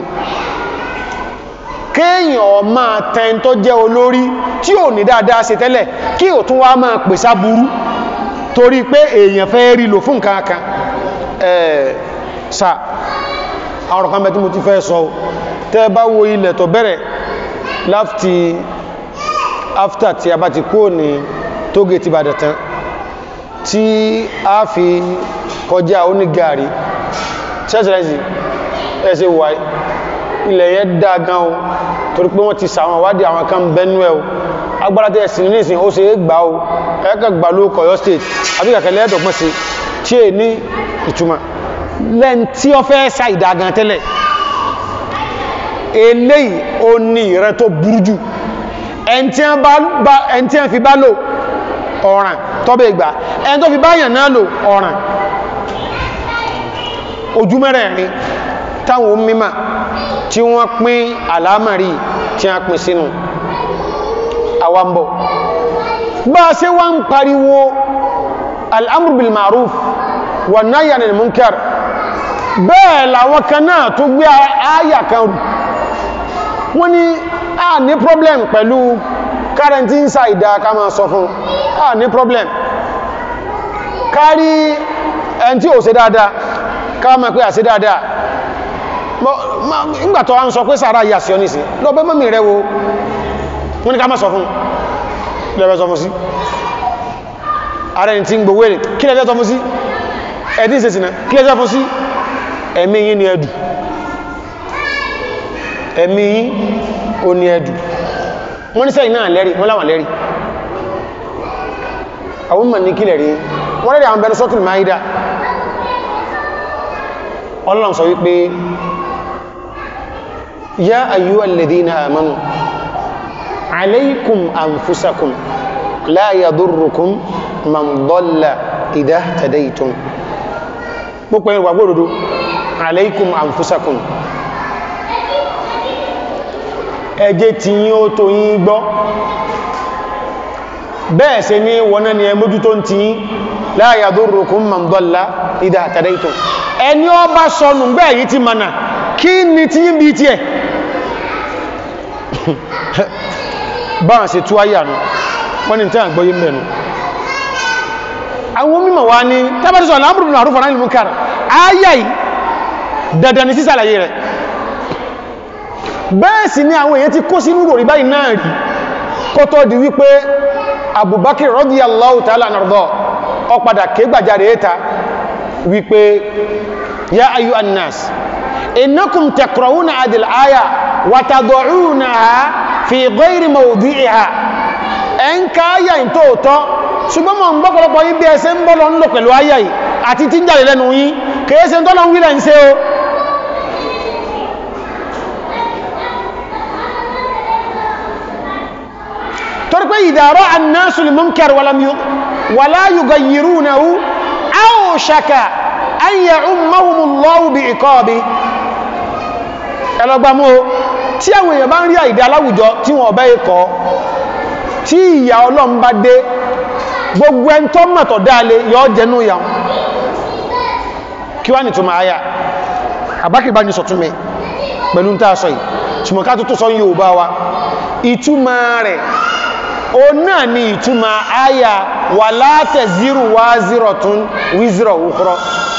kéèyàn máa tẹn tó jẹ́ olórí tí ò ní dáadáa ṣe tẹ́lẹ̀ kí ò tún wá máa pèsà burú torí pé èèyàn fẹ́ rí lò fún nǹkan kan sa àwọn ọ̀kan mẹ́tí mo ti fẹ́ sọ tẹ́ bá wo ilẹ̀ tó bẹ̀rẹ̀ láti after tí a bá ti kó ní tóge ti bàdà tán tí a fi kọjá onígàrí ṣẹ́ṣẹ́rẹ́sì ẹ̀ṣẹ́ wà ilẹ̀ yẹn dá gan o torí pé wọ́n ti sàwọn wádìí àwọn kan bẹ́nu ẹ̀ o agbára tẹ́ ẹ̀sìn ní ìsìn ó ṣe é gbà o ẹ̀ẹ́kẹ́ gbà ló kọ̀yọ́ state àbí kàkẹ́lẹ́ ẹ̀dọ̀gbọ́n sí tí è ní ìtumọ̀ lẹ́n tí ó fẹ́ sa ìdágan tẹ́lẹ̀ eléyìí ó ní ìrẹ́ tó burú jù ẹn tí a fi bá lò ọ̀ràn tọ́bẹ̀ ìgbà ẹn tó fi báyàn náà lò ọ̀ràn ojú mẹ́rẹ̀ẹ̀rin táwọn mímọ̀ tí wọ́n pín àlámàrí tí a pín sínú àwambọ̀ bá a ṣe wá ń pariwo al'amur bil ma'ruf wà náyà ní munkar bẹ́ẹ̀ làwọn kan náà tó gbé àyà kan rù wọ́n ní a ní problem pẹ̀lú kárẹntí ń sàìdá ká máa sọ fún a ní problem kárí ẹn tí ò ṣe dáadáa ká máa pé à ṣe dáadáa ìgbàtọ̀ a ń sọ pé sára yà sí ọ nìsí lọ bẹ́ mọ́mí rẹ wo wọ́n ní ká má sọ fún lẹ́bẹ̀ sọ fún sí ààrẹ tí ń gbowó èrè kí lẹ́bẹ̀ sọ fún sí ẹ̀dí ìsẹsìnà kí lẹ́bẹ̀ fún sí ẹ̀mí yí ni ẹdù ẹ̀mí ó ní ẹ̀dù wọ́n ní sẹ́yìn náà lẹ́rí wọ́n láwọn lẹ́rí àwọn mọ̀ ní kílẹ̀ rí wọ́n rẹ̀ àwọn bẹ̀rẹ̀ sọ́tùl máídà ọlọ́run sọ wípé yá ayyuhal ladhina amanu alaykum anfusakum la yadurrukum man dalla idha tadaytum púpọ̀ ìrìnwà gbóòdòdó alaykum anfusakum ẹjẹ́ tí yí ó tó yí gbọ́ bẹ́ẹ̀ ṣe ní wọ́n ni ẹmójú tó ń ti yí la yadurrukum man dalla idha tadaytum ẹni ọ bá sọnù gbẹ́ yìí ti mana kí ni tí yí bí tí ẹ̀ báwọn ṣe tú ayà nù wọ́n ni tí a gbọ́yí mẹ́nu àwọn mímọ̀ wá ní tábàtísọ̀ al-amru bil ma'ruf wa nahy anil munkar ayà yìí dandan ní sísàlàyé rẹ̀ bẹ́ẹ̀ sì ni àwọn èèyàn ti kó sínú rò rí báyìí náà rí kó tó di wípé Abubakar radiyallahu ta'ala anhu ó padà ké gbàjáre ẹta wípé ya ayyuhan nas innakum taqra'una adil aya wa tad'unaha fi ghayri mawdi'iha ẹn ká ayà ìn tóòtọ́ ṣùgbọ́n mọ̀ ń gbọ́pọ̀lọpọ̀ yí bí ẹsẹ́ ń bọ́ lọ ń lò pẹ̀lú ayà yìí àti tí ń jáde lẹ́nu yí kèése ń tọ́lọ ń wílẹ̀ ń ṣe o torí pé ìdàrọ́ annasul munkar wala yughayyirunahu awshaka an ya'ummahumullahu bi iqabi ẹlọgbàmú o tí àwọn èèyàn bá ń rí àìdá aláwùjọ tí wọ́n bẹ́ ikọ̀ tí ìyà ọlọ́run bá dé gbogbo ẹn tó mọ̀tọ̀ dáalé yọ jẹnú ìyà kí wá ní túnmà ayá àbákìbá ní sọ̀túnmẹ̀ pẹ̀lú ń tàà sọ yìí ṣùgbọ́n ká tó tó sọ yóò bá wa ìtumà rẹ̀ o náà ni ìtumà ayá wà látẹ̀ zírù wá zírọ̀ tún wízírọ̀ wúkúrọ̀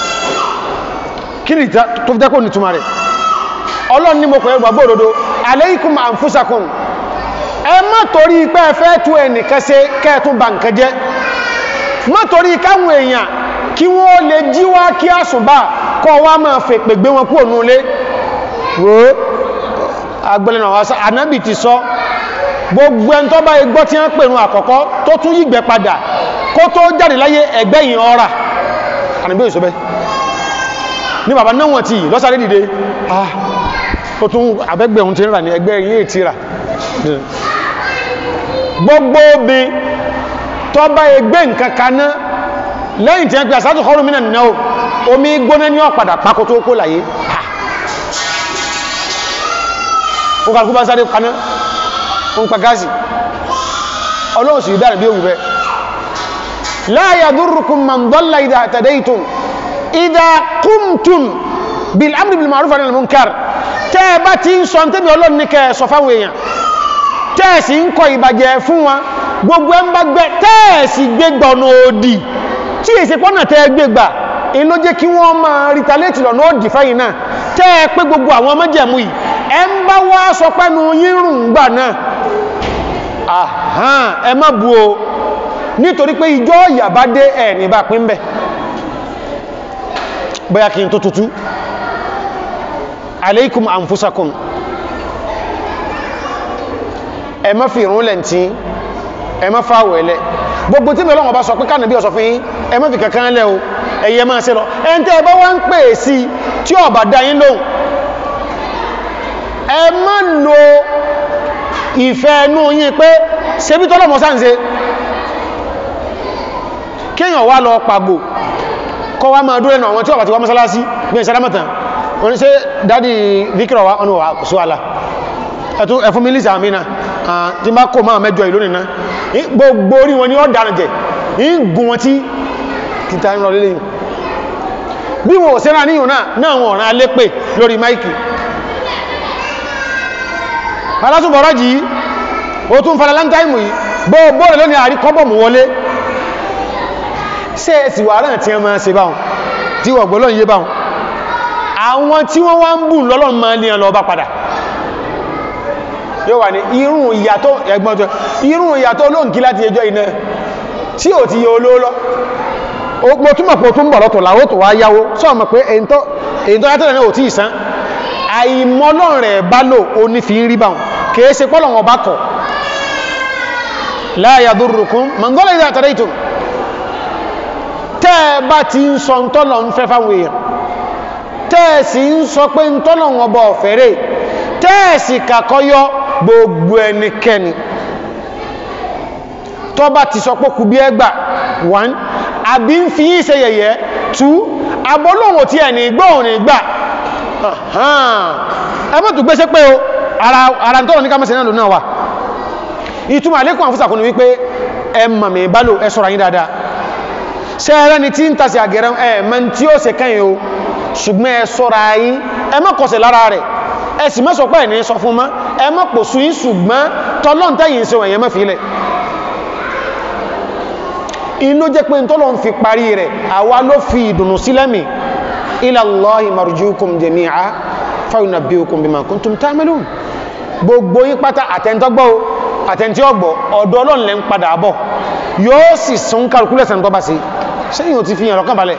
kí ni tó fi dẹ́kọ̀ ní túnmà rẹ̀ ọlọ́run ní mo pẹ̀lú gbàgbọ́ òdodo alaykum anfusakum ẹ má torí pé ẹ fẹ́ tú ẹnìkan ṣe kẹ́ẹ̀tún bà nǹkan jẹ́ má torí káwọn èèyàn kí wọ́n lè jí wá kí àsùnbà kọ́ wá máa fè pè gbé wọn kú ònú ilé wo agbẹ́lẹ̀nà wáṣá ànábì ti sọ gbogbo ẹn tó bá igbọ́ tí wọ́n pèrún àkọ́kọ́ tó tún yígbẹ́ padà kó tó jáde láyé ẹgbẹ́ yìí ọ̀rà ànábì òṣèbẹ́ ní bàbá náà wọ́n ti lọ́sàrí dìde ah ó tún àbẹ́gbẹ̀ ohun ti ń rà ní ẹgbẹ́ yìí ti rà gbogbo obi tó bá ẹgbẹ́ nǹkan kaná lẹ́yìn tí wọ́n pè àsátù kọrù mínà náà omi gbóná ní ọ̀padà pákó tó kó láyé ó kàrùkú bá sáré kaná ó ń pa gáàsì ọlọ́run sì dára bí òwúrẹ́ la yadurrukum man dalla idha tadaytum idha qumtum bil amri bil ma'ruf wa nahy anil munkar tẹ́ bá ti ń sọ tẹ́bí ọlọ́run ní kẹ́ sọ fáwọn èèyàn tẹ́ẹ̀sì ń kọ ìbàjẹ́ fún wọn gbogbo ẹ ń bá gbẹ́ tẹ́ẹ̀sì gbégbà ọ̀nà òdì tí èsì pọ́nà tẹ́ gbégbà in ló jẹ́ kí wọ́n máa retaliate lọ́nà òdì fáyìn náà tẹ́ẹ̀ pé gbogbo àwọn ọmọjẹ̀mú yìí ẹ ń bá wá sọ pẹ́nu yírùn gbà náà àhán ẹ má bu o nítorí pé ìjọ ìyà bá dé ẹ̀ ní bá pín bẹ̀ bóyá kí n tó tutù alaykum anfusakum ẹ má fi ìrún lẹ́ntí ẹ má fáwọ̀ ẹlẹ́ gbogbo tí mẹ́lọ́wọ́ bá sọ pé kánà bí ọ̀sọ̀ fún yín ẹ má fi kankan lẹ́ o ẹ̀yẹ máa ṣe lọ ẹn tẹ́ ẹ bá wá ń pè sí tí ó bá dá yín lóhùn ẹ má lo ìfẹ́ ẹnu yín pé ṣe bí tọ́lọ́mọ sáǹṣe kéèyàn wá lọ pàgbò kọ́ wá máa dúró ẹnu àwọn tí ó bá ti wá mọ́sálásí bí ẹ̀ sádámọ̀tàn wọ́n ṣe dádì vikirọ̀ wá ọ̀nà wà sọ àlà ẹ̀tún ẹ̀fún mílísì àmìnà tí bá kò máa mẹ́jọ ìlú nìna gbogbo orí wọn ni ó dára jẹ ń gùn wọn tí kìtà ń lọ lélẹ̀ yìí bí wọn ò sẹ́rà níyàn náà náà wọn ọ̀rán alépè lórí máìkì alásùbọ̀rọ̀ jì í ó tún fara láńtáìmù yìí gbogbo rẹ̀ lónìí àrí kọ́bọ̀mù wọlé ṣe ẹ̀sì wà rán tí wọ́n máa ṣe báwọn tí wọ́n gbọ́lọ́ yé báwọn àwọn tí wọ́n wá ń bù lọ́lọ́run máa ní ọlọ́ọ̀bá padà yóò wà ní irun ìyàtọ̀ ẹgbọ́n tó irun ìyàtọ̀ olóǹkí láti ẹjọ́ iná tí ò ti yẹ olóòlọ́ mo túnmọ̀ pé o tún bọ̀ lọ́tọ̀ láwọ́ tó wá yáwó sọ mọ̀ pé èyí tó yàtọ̀ náà ò tí ìsán àìmọ́lọ́run rẹ̀ bá lò ó ní fi ń rí báhùn kìí ṣe pọ́lọ̀wọ̀n bá kọ̀ la yadurrukum man dalla idha tadaytum tẹ́ bá ti ń sọ tọ́lọ̀ ń fẹ́ fáwọn èèyàn tẹ́ẹ̀sì ń sọ pé ń tọ́lọ̀ wọn bọ̀ fẹ́rẹ̀ tẹ́ẹ̀sì kàkọ́yọ́ gbogbo ẹnikẹ́ni tó bá ti sọ pé kù bí ẹgbà 1 àbí ń fi yí ṣe yẹ̀yẹ́ 2 abọ́lọ́wò tí ẹ̀ ní gbọ́ òní gbà ẹmọ́ tó gbéṣẹ́ pé o ara tọ́lọ̀ ní kámẹ́sẹ̀ náà lò náà wà ìtumọ̀ àlékún àfúsàkùnú wípé ẹ màmì ìbálò ẹ ṣọ́ra yín dáadáa ṣẹ́ẹ̀rẹ́ ni tí ń tasì àgẹ̀rẹ́ ẹ̀ mẹ́ tí ó ṣe kẹ́yìn o ṣùgbọ́n ẹ ṣọ́ra yín ẹ má kọsẹ̀ lára rẹ̀ ẹ sì mẹ́sọ̀ pẹ́ ní sọ fún mọ́ ẹ má pò sú yín ṣùgbọ́n tọ́lọ́ntẹ́yìn ṣe wọ̀nyẹ mẹ́fì ilẹ̀ inú jẹ́ pé tọ́lọ́ ń fi parí rẹ̀ àwa ló fi ìdùnnú sílẹ̀mì ila Allahi marjukum jami'a fa yunabbi'ukum bima kuntum ta'malun gbogbo yín pátá àtẹ́ntọ́gbọ́ àtẹ́ntí ọgbọ̀ ọ̀dọ̀ Ọlọ́run lẹ́ ń padà bọ̀ yóò sì sún kálukúlẹ̀sẹ̀ tó bá sí sẹ́yìn ò ti fi hàn lọ́kàn balẹ̀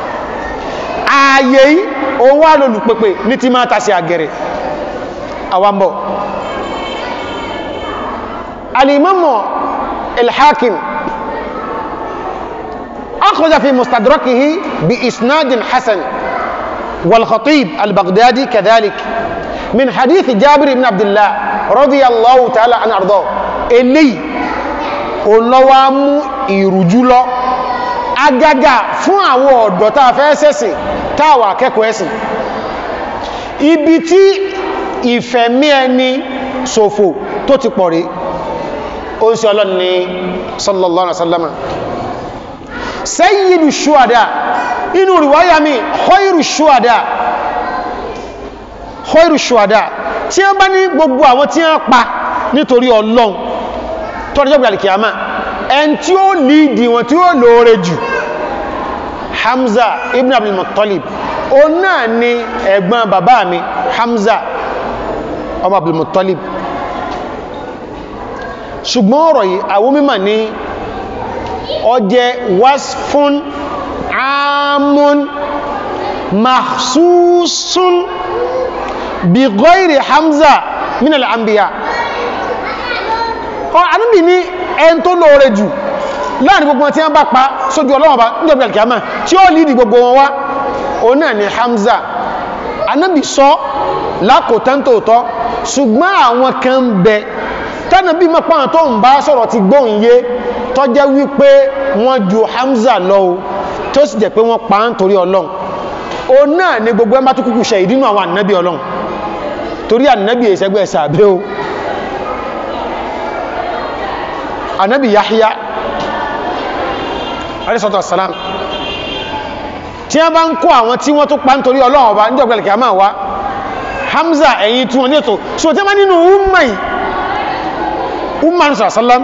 ààyè yìí òun wà lólùpẹ̀pẹ̀ ní ti máa tàṣì àgẹ̀rẹ̀ àwambọ̀ alìmọ́mọ̀ الحاكم أخرج في مستدركه بإسناد حسن والخطيب البغدادي كذلك من حديث جابر بن عبد الله رضي الله تعالى عن أرضاه اللي olọ́wàmú ìrùjú lọ agaga fún àwọn ọ̀dọ́ tàà fẹ́ sẹ́sìn tàwà akẹ́kọ̀ọ́ ẹ̀sìn ibi tí ìfẹ̀mí ẹni ṣòfò tó ti pọ̀ rí ó ń ṣe ọlọ́ni ní sallallahu alaihi wasallam sayyidu shuhada inú riwaya mi khairu shuhada khairu shuhada tí wọ́n bá ní gbogbo àwọn tí wọ́n pa nítorí ọlọ́run tọ́rọ jẹ́gbẹ̀ alìkìyàmá ẹn tí ó lìdí wọn tí ó lóore jù Hamza ibn Abdul Muttalib o náà ni ẹ̀gbọ́n bàbá mi Hamza ọmọ Abdul Muttalib ṣùgbọ́n ọ̀rọ̀ yìí àwọn mímọ̀ ní ọjẹ́ wasfun amun mahsusun bi ghairi Hamza min al-anbiya ọ anábì ní ẹn tó lóore jù láàrin gbogbo wọn tí wọ́n bá pa sójú ọlọ́wọ́n bá ní ọ̀pẹ̀ alkiyama tí ó lìdí gbogbo wọn wá o náà ni Hamza anábì sọ lákòótán tóòtọ́ ṣùgbọ́n àwọn kan bẹ tánàbí mọ́páwọn tó ń bá sọ̀rọ̀ ti gbóhùn yé tó jẹ́ wípé wọ́n ju Hamza lọ tó sì jẹ́ pé wọ́n pa ń torí ọlọ́run o náà ni gbogbo ẹ bá tó kúkú ṣe ìdínú àwọn ànábì ọlọ́run torí ànábì ìṣẹ́gbẹ́ sàbẹ́ o anabi yahya alayhi salam tí a bá ń kó àwọn tí wọ́n tó pa ń torí ọlọ́run ọba ní ọgbẹ̀lẹ̀ kìí máa wá hamza ẹ̀yìn tí wọ́n ní ètò so tí a bá nínú umma yìí umma ní sàrásálám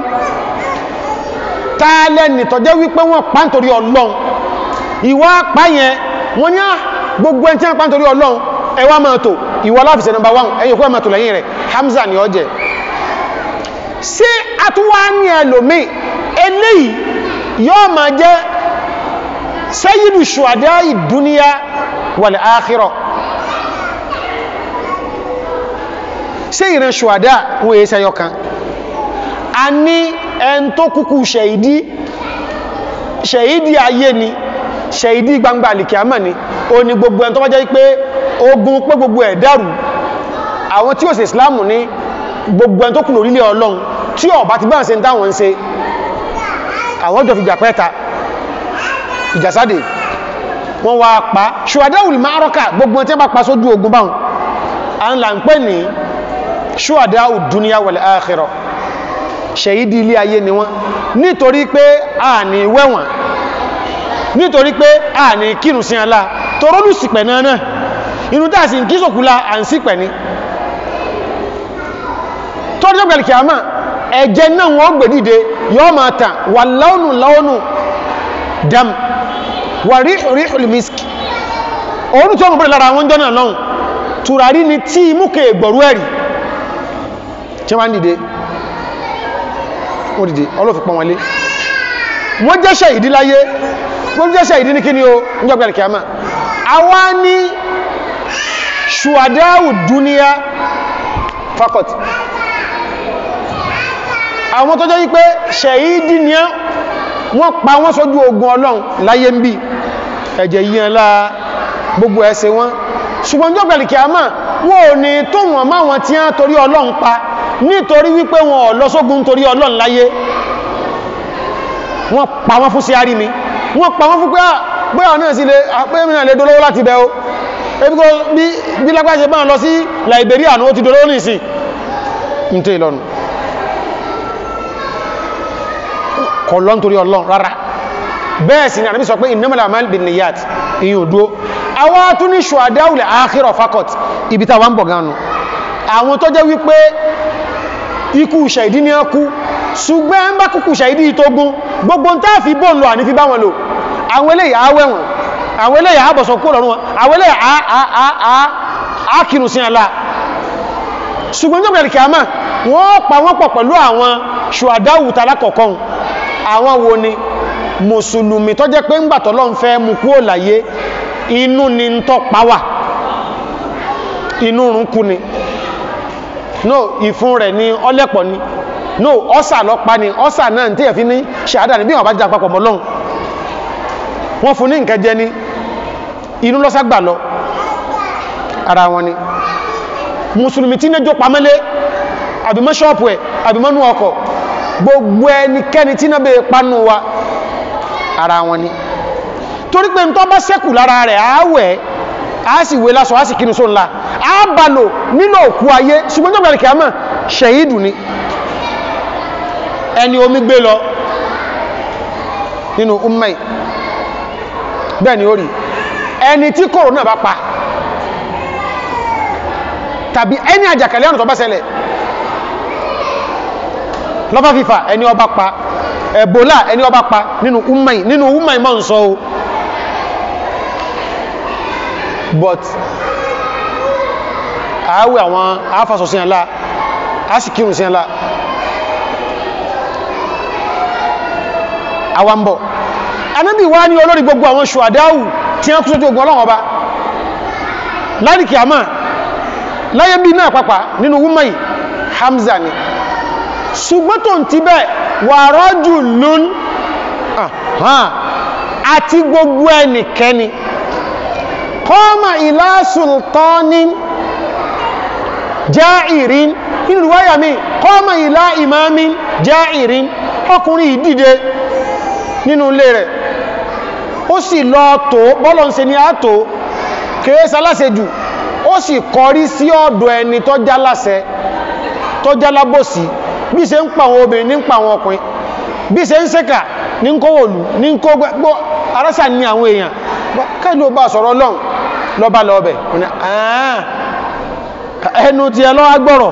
tààlẹ̀ nìtọ̀jẹ́ wípé wọ́n pa ń torí ọlọ́run ìwà pa yẹn wọ́n ní gbogbo ẹni tí wọ́n pa ń torí ọlọ́run ẹwà máa tò ìwà láfisẹ̀ number one ẹ̀yìn kó máa tò lẹ́yìn rẹ̀ hamza ni ó jẹ́ ṣé àtúwá ní ẹlòmí eléyìí yóò máa jẹ́ sayyidu ṣùwádá ìdúníyà wal akhirah ṣé ìran ṣùwádá wọ́n èé sẹ́yọ kan a ní ẹn tó kúkú ṣẹ̀ìdí ṣẹ̀ìdí ayé ni ṣẹ̀ìdí gbangba alìkìámà ni o ni gbogbo ẹn tó bá jẹ́ pé ogun pé gbogbo ẹ̀ dàrú àwọn tí ó ṣe Islam ní gbogbo ẹn tó kù lórílẹ̀ ọlọ́run tí ọba ti bá ń ṣe ń táwọn ń ṣe àwọn jọ fi jà pẹ́ta ìjàsáde wọ́n wá pa ṣùwàdáwùl márọ́kà gbogbo tí wọ́n bá pa sójú ogun báhùn a ń là ń pè ní ṣùwàdáwù dúníyà wal akhirah ṣèyídí ilé ayé ni wọ́n nítorí pé a ní wẹ́wọ̀n nítorí pé a ní kírun sí alá torólù sípẹ̀ náà náà inú tàà sí kí sòkúlá à ń sípẹ̀ ní tọ́jú ọgbẹ̀lì kìámà ẹ̀jẹ̀ náà wọ́n gbè dìde yọ́ máa tàn wà láónù láónù dam wà ríhùl misk oòrùn tí ó mọ̀ lára wọn jọ́nà lọ́hùn tùràrí ni tí múkè gbọ̀rú ẹ̀rì tí wọ́n dìde wọ́n dìde ọlọ́fi pọ̀ wọn lé wọ́n jẹ́ṣẹ́ ìdí láyé wọ́n jẹ́ṣẹ́ ìdí ní kí ni o níjọ́gbẹ̀rẹ̀ kìámà àwa ní ṣùwàdáwù dúníyà fakọt àwọn tó jẹ́ wípé ṣẹ̀yídì ní wọ́n pa wọ́n sójú ogun ọlọ́run láyé ń bí ẹ̀jẹ̀ yíyan láà gbogbo ẹsẹ̀ wọn ṣùgbọ́n jọ́ pẹ̀lú kí a máa wọ́n ò ní tó wọ́n máa wọn tí a torí ọlọ́run pa nítorí wípé wọn ò lọ sógun torí ọlọ́run láyé wọ́n pa wọ́n fún sí àrí mi wọ́n pa wọ́n fún pé bóyá náà sí lè àpéyẹ́mìnà lè dolówó láti bẹ̀ o ebi kó bí lágbàṣe bá ń lọ sí Liberia ní ó ti dolówó ní ìsìn ń tẹ́ ìlọ́nu kọ̀ lọ́n torí ọlọ́run rárá bẹ́ẹ̀ sì ni ànábì sọ pé innamal a'malu binniyat ìyìn òdó àwọn tún ní shuhadaul akhirah fakot ibi tàwọn bọ̀ gánu àwọn tó jẹ́ wípé ikú ṣàìdí ní ọkú ṣùgbọ́n ń bá kúkú ṣàìdí tó gún gbogbo ń tàà fi bọ́ ń lọ àní fi bá wọn lò àwọn eléyà awẹ́wọ̀n àwọn eléyà àbọ̀sọ̀ kó lọ́rún wọn àwọn eléyà ákìrù sí àlá ṣùgbọ́n jọ́ bẹ̀rẹ̀ kìámà wọ́n pa wọ́n pọ̀ pẹ̀lú àwọn ṣùadáwù talákọ̀ọ́kọ́ àwọn wo ni mùsùlùmí tó jẹ́ pé ń gbàtọ̀ lọ́n fẹ́ mú kú ò láyé inú ni ń tọ́ pàwà inú rúnkú ni no ìfún rẹ̀ ni ọlẹ́pọ̀ ni no ọ́sà lọ́pa ni ọ́sà náà tí ẹ̀fí ní ṣàádà ní bí wọ́n bá jà papọ̀ mọ́lọ́un wọ́n fún ní nǹkan jẹ ní inú lọ́sàgbà lọ ara wọn ni mùsùlùmí tí nẹ́jọ́ pamẹ́lé àbí mọ́ ṣọ́ọ̀pù ẹ̀ àbí mọ́nú ọkọ̀ gbogbo ẹnikẹ́ni tí náà bèèrè pánú wa ara wọn ni torí pé tó bá sẹ́kù lára rẹ̀ àáwẹ̀ a sì wé lásọ a sì kínú só ńlá a bá lò nílò òkú ayé ṣùgbọ́n tó bẹ̀rẹ̀ kìámà ṣẹ̀yìdù ni ẹni omi gbé lọ nínú ummai bẹ́ẹ̀ ni ó rí ẹni tí kòrónà bá pa tàbí ẹni àjàkálẹ̀ àrùn tó bá ṣẹlẹ̀ lọ́fà fífà ẹni ọba pa ẹ̀bọ́lá ẹni ọba pa nínú ummai nínú ummai mọ́ ń sọ o but àáwẹ̀ àwọn àáfàsọ̀ sí ẹ̀lá a sì kírùn sí ẹ̀lá àwambọ̀ anábì wá ní olórí gbogbo àwọn ṣùwàdáwù tí wọ́n kú sójú ogun ọlọ́wọ́ ọba láríkì àmà láyé bí náà pàpà nínú wúmọ̀ì Hamza ni ṣùgbọ́n tó ń ti bẹ́ wà rọ́jù lún àti gbogbo ẹnikẹ́ni kọ́mà ìlà sultanin jáìrín inú ìwáyà mi kọ́mà ìlà imamin jáìrín ọkùnrin ìdíde nínú ilé rẹ̀ ó sì lọ tó bọ́lọ̀ ń ṣe ní àtò kèése aláṣejù ó sì kọrí sí ọ̀dọ̀ ẹni tó jáláṣẹ tó jálábòsí bí ṣe ń pa àwọn obìnrin ní ń pa àwọn ọkùnrin bí ṣe ń ṣẹ́kà ní ń kówòlù ní ń kó gbọ́ arásà ní àwọn èèyàn káìlú bá sọ̀rọ̀ lọ́n lọ́bá lọ́ọ̀bẹ̀ ẹnu ti ẹ lọ́ agbọ́rọ̀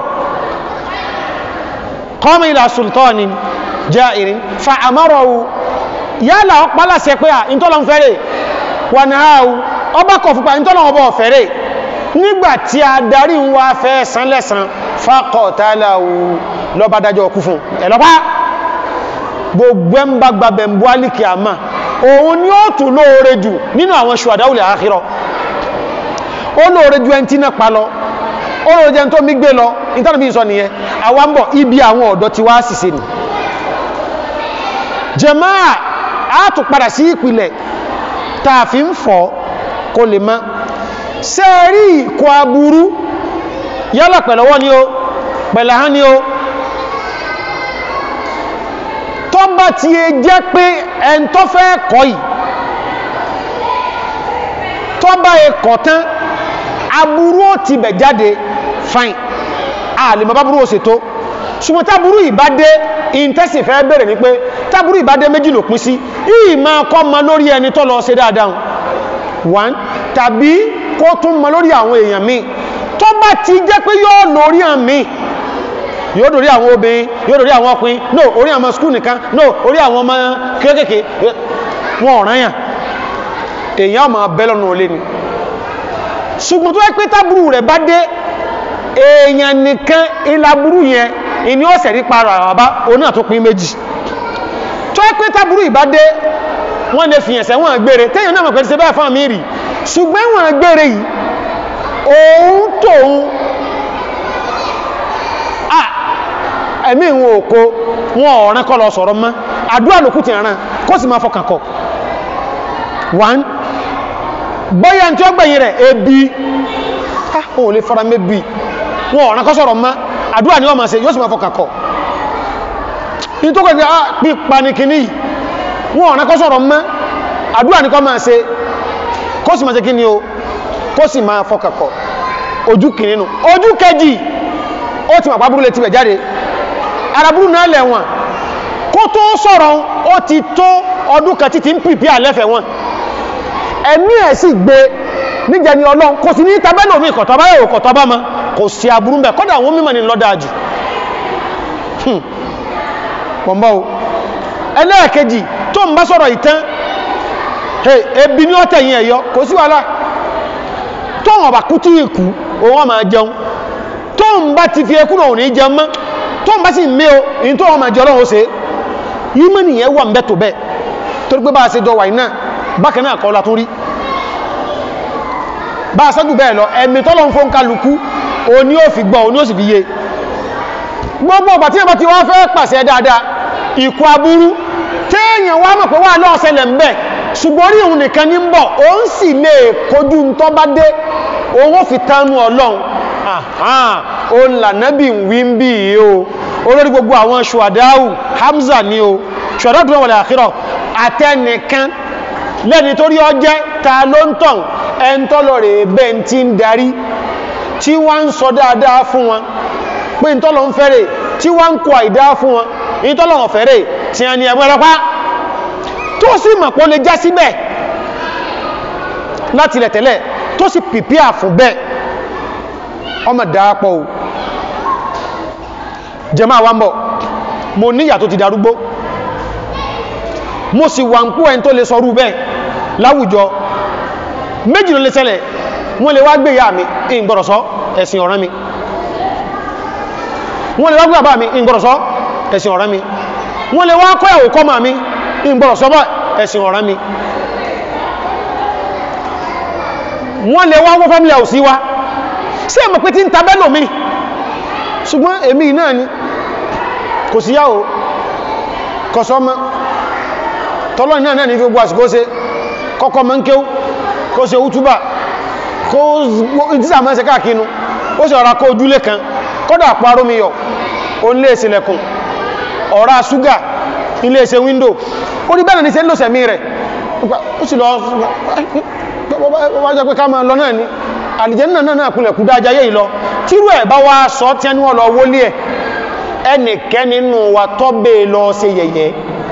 kọ́mí ìlà sultanin jairin fa àmọ́rọ̀wù yálà ọpálàṣẹ pé à ìntọ́lọ́n fẹ́rẹ̀ wà náà ọba kọ̀ fúnpa ìntọ́lọ́n ọba ọ̀fẹ́rẹ̀ nígbàtí a darí ń wá fẹ́ san lẹ́san fákọ̀tàláwù lọ́bá dájọ́ ọkú fún ẹ̀lọ́pá gbogbo ẹ̀ ń bá gbàbẹ̀ ń bú alìkì àmà òun ni ó tún lóore jù nínú àwọn ṣùwàdáwùlẹ̀ àkírọ̀ ó lóore ju ẹni tí náà pa lọ ó lóore jẹ́ tó mí gbé lọ ìtànàbí sọ nìyẹn àwọn bọ̀ ibi àwọn ọ̀dọ́ ti wá sì se nì jàmáà á tún padà sí ìpìlẹ̀ tààfí ń fọ́ kó lè má ṣe rí ìkọ aburú yálà pẹ̀lọ́wọ́ ni ó pẹ̀láhán ni ó tó bá ti ẹ jẹ́ pé ẹn tó fẹ́ kọ́ yìí tó bá ẹ kọ̀ tán aburú ó ti bẹ̀ jáde fine a lè mọ́ bá burú ó ṣètò ṣùgbọ́n táburú ìbá dé ìntẹ́sì fẹ́ bẹ̀rẹ̀ ní pé táburú ìbá dé méjì ló pín sí ìyí máa kọ́ ma lórí ẹni tó lọ ṣe dáadáa one tàbí kó tún ma lórí àwọn èèyàn míì tó bá ti jẹ́ pé yóò lórí àmì yóò dórí àwọn obìnrin yóò dórí àwọn ọkùnrin no orí àwọn skúl nìkan no orí àwọn ọmọ kéékèèké wọn ọ̀ràn yàn èèyàn ọmọ abẹ́lọ́nà olé ni ṣùgbọ́n tó yẹ pé táburú rẹ̀ bá dé èèyàn nìkan ìlàburú yẹn ìní ọ̀sẹ̀ rí para àbá oní àtúnpín méjì tó yẹ pé táburú ìbá dé wọ́n lè fìyàn sẹ́wọ̀n gbére téèyàn náà mọ̀ pẹ̀lú ṣe bẹ́ẹ̀ fún àmì rì ṣùgbọ́n wọ́n gbére yìí òun tóun ẹ̀mí ìwọ̀n òkó wọn ọ̀rán kọ́ lọ sọ̀rọ̀ mọ́ àdúrà lókù ti ràn kó sì máa fọkàn kọ one bọ́yá tí ó gbẹ̀yìn rẹ̀ ebi ó lè fara mẹ́bí wọn ọ̀rán kọ́ sọ̀rọ̀ mọ́ àdúrà ni wọ́n máa ṣe yóò sì máa fọkàn kọ ní tó kọ̀ pí panikini wọn ọ̀rán kọ́ sọ̀rọ̀ mọ́ àdúrà ni kọ́ máa ṣe kó sì máa ṣe kí ni o kó sì máa fọkàn kọ ojú kìnnínú ojú kejì ó ti màpá burúlé ti bẹ̀ jáde araburu náà lẹ̀wọ̀n kó tó sọ̀rọ̀ ó ti tó ọdún kan títí ń pìpì àlẹ́fẹ̀ wọn ẹ̀mí ẹ̀ sì gbé níjẹ ni ọlọ́run kò sí ní tabẹ́lò mi kọ̀tọ́bá yóò kọ̀tọ́bá ma kò sí aburú bẹ̀ kọ́dà àwọn mímọ̀ ni lọ́dáàjù pọ̀mbọ́ o ẹlẹ́ẹ̀kejì tó ń bá sọ̀rọ̀ ìtàn ebi ní ọ̀tẹ̀yìn ẹ̀yọ kò sí wàhálà tó wọn bá kú tí ìkú òun máa jẹun tó ń bá ti fi ẹkún náà ò ní jẹun mọ́ tó ń bá sì mé o èyí tó wọ́n máa jẹ ọlọ́run ó ṣe yí mọ́ nìyẹn wà ń bẹ́ tó bẹ́ torí pé bá a ṣe jọ wà iná bákan náà kọ́ la tún rí bá a ṣẹ́jú bẹ́ẹ̀ lọ ẹ̀mí tọ́lọ́ ń fún kálukú o ní ó fi gbọ́ o ní ó sì fi yé gbogbo ọgbà tí ẹ̀bá ti wá fẹ́ pàṣẹ dáadáa ìkú aburú téèyàn wá mọ̀ pé wà lọ́ọ̀ ṣẹlẹ̀ ń bẹ̀ ṣùgbọ́n rí òun nìkan ní ń bọ̀ òun sì lè kojú ń tọ́ bá dé òun ó fi tánú ọlọ́run ó ń lànàbì wí ń bí i o olórí gbogbo àwọn ṣùwàdáwù Hamza ni o ṣùwàdáwù tó wọlé àkírọ̀ àtẹnìkan lẹ́ni tó rí ọjẹ́ ta ló ń tàn ẹn tọ́lọ rẹ̀ bẹ́ tí ń darí tí wọ́n ń sọ dáadáa fún wọn pé ń tọ́lọ ń fẹ́rẹ̀ tí wọ́n ń kọ àìdá fún wọn ń tọ́lọ ń fẹ́rẹ̀ tí a ní ẹgbẹ́ rọpá tó sì mọ̀ pé ó lè já síbẹ̀ láti ilẹ̀ tẹ́lẹ̀ tó sì pìpíà fún bẹ́ẹ̀ ọmọ dáápọ̀ o jẹmọ́ àwọn bọ̀ mo níyà tó ti darúgbó mo sì wà ń kú ẹni tó lè sọrú bẹ́ẹ̀ láwùjọ méjì ló lè ṣẹlẹ̀ wọ́n lè wá gbé ìyá mi ìgbọ̀rọ̀sọ́ ẹ̀sìn ọ̀ràn mi wọ́n lè wá gbé àbá mi ìgbọ̀rọ̀sọ́ ẹ̀sìn ọ̀ràn mi wọ́n lè wá kọ́ ẹ̀wò kọ́mà mi ìgbọ̀rọ̀sọ́ bọ́ ẹ̀sìn ọ̀ràn mi wọ́n lè wá wọ́n family house wa sí ẹ̀mọ̀ pé tí ń tabẹ́lò mi ṣùgbọ́n èmi náà ni kò sí yáò kọsọ́ mọ́ tọ́lọ́ náà náà ní fi gbogbo àsìkò ṣe kọ́kọ́ mọ́ ń kéw kó ṣe útúbà kó ìdísà mọ́ ṣe káàkínú ó sì ọ̀rá kó ojúlé kan kọ́dà paró mi yọ ó ń lé ìsìnlẹ̀kùn ọ̀rá ṣúgà ilé iṣẹ́ wíńdò ó rí bẹ́ẹ̀ ní ṣe ń lò sẹ̀mí rẹ̀ ó sì lọ wájọ́ pé ká máa lọ náà ni àlìjẹ́nà náà náà kúnlẹ̀ kú dájá yé ìlọ tírú ẹ̀ bá wá sọ tí ẹni wọ́n lọ wólé ẹ̀ ẹnìkẹ́ nínú wa tọ́bẹ̀ lọ ṣe yẹ̀yẹ́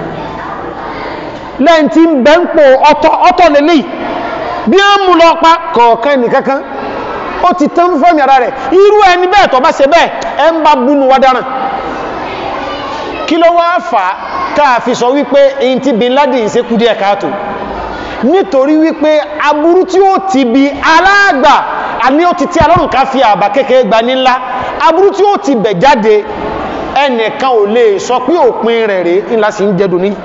lẹ́yìn tí ń bẹ́ ń pò ọ̀tọ̀ lélẹ̀ bí ó mú lọ pa kọ̀ọ̀kan nìkankan ó ti tán fẹ́mi ara rẹ̀ irú ẹni bẹ́ẹ̀ tọ́ bá ṣe bẹ́ẹ̀ ẹ ń bá búnú wá dáràn kí ló wá fà á káà fi sọ wípé èyí tí bin Laden ṣe kú díẹ̀ káàtó nítorí wípé aburú tí ó ti bi aláàgbà àní ó ti tí alọ́rùn ká fi àbá kékeré gba ní ńlá aburú tí ó ti bẹ̀ jáde ẹnìkan ò lè sọ pé òpin rẹ̀ rèé ńlá sì ń jẹ́dùn ní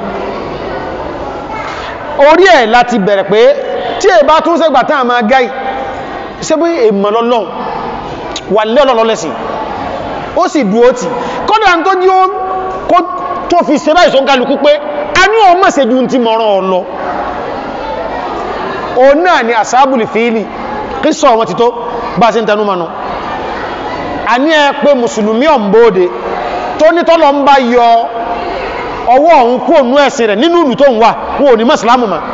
orí ẹ̀ láti bẹ̀rẹ̀ pé tí è bá tún sẹ́gbà tán àmà gáì ṣe bí èmọ̀ lọ́lọ́ wà lé ọlọ́lọ́lẹ́sìn ó sì dúó tì kọ́dà tó jí ó tó fi ṣe báyìí sọ́nkálukú pé a ní ọmọ ṣe ju ti mọ̀ràn ọlọ o náà ni àsábùlì fíìlì kí sọ wọn ti tó bá ṣe ń tẹnu mọ́nu a ní ẹ pé mùsùlùmí ọ̀mbóde tó ní tọ́lọ ń bá yọ ọwọ́ ọ̀hún kú ònú ẹ̀sìn rẹ̀ nínú ìlú tó ń wà wọn ò ní mọ́sílámù ma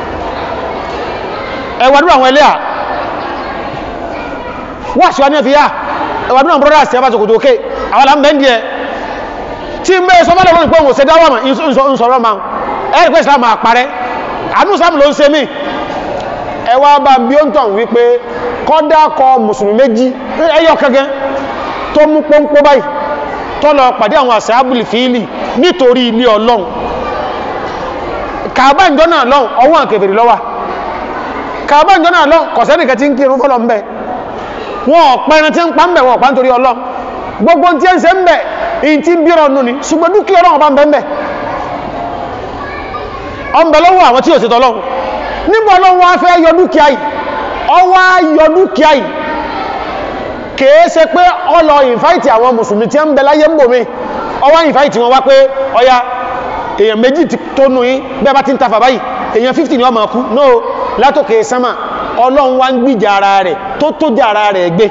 ẹwàdúrà àwọn ẹlẹ́à wà síwá ní ẹ̀fì yá ẹwàdúrà àwọn brọ́dá àti ẹbá sọkòtò òkè àwọn alámbẹ́ndì ẹ tí ń bẹ́ sọmọ́lẹ̀ wọn pé òun ṣe dáwà mà ń sọ̀rọ̀ ma ẹ̀rì pé ìsìlámù àparẹ́ àánú ìsìlámù ló ń ṣe mí ẹwà bá bí ó ń tàn wípé kọ́dá kọ mùsùlùmí méjì ẹyọ kẹgẹ tó mú pọ́npọ́ báyìí tọ́lọ pàdé àwọn àṣàbùlì fíìlì nítorí ilé ọlọ́run kàbá ìjọ náà lọ́run ọwọ́ àkèbèrè lọ́wà kàbá ìjọ náà lọ́run kọ̀sẹ́nìkẹ́ tí ń kírun fọ́lọ́ mbẹ́ wọn ọ̀pẹ́rin tí ń pa mbẹ̀ wọn ọ̀pá nítorí ọlọ́run gbogbo tí ń ṣe ń bẹ̀ in tí ń bí ọ̀nù ni ṣùgbọ́n dúkìá ọlọ́run bá ń bẹ́ ń bẹ̀ ọ̀nbẹ̀ lọ́wọ́ àwọn tí ò sí tọ́lọ́run nígbà ọlọ́run wá fẹ́ yọ dúkìá yìí ọwọ́ yọ dúkìá yìí kèé ṣe pé ọlọ ìfáìtì àwọn mùsùlùmí tí ń bẹ láyé ń bò mí ọwá ìfáìtì wọn wá pé ọya èèyàn méjì tó nù yí bẹ́ẹ̀ bá ti ń tafà báyìí èèyàn 50 ni ọmọ kú no látòkè sánmà ọlọ́run wá ń gbìjà ara rẹ̀ tó tó jà ara rẹ̀ gbé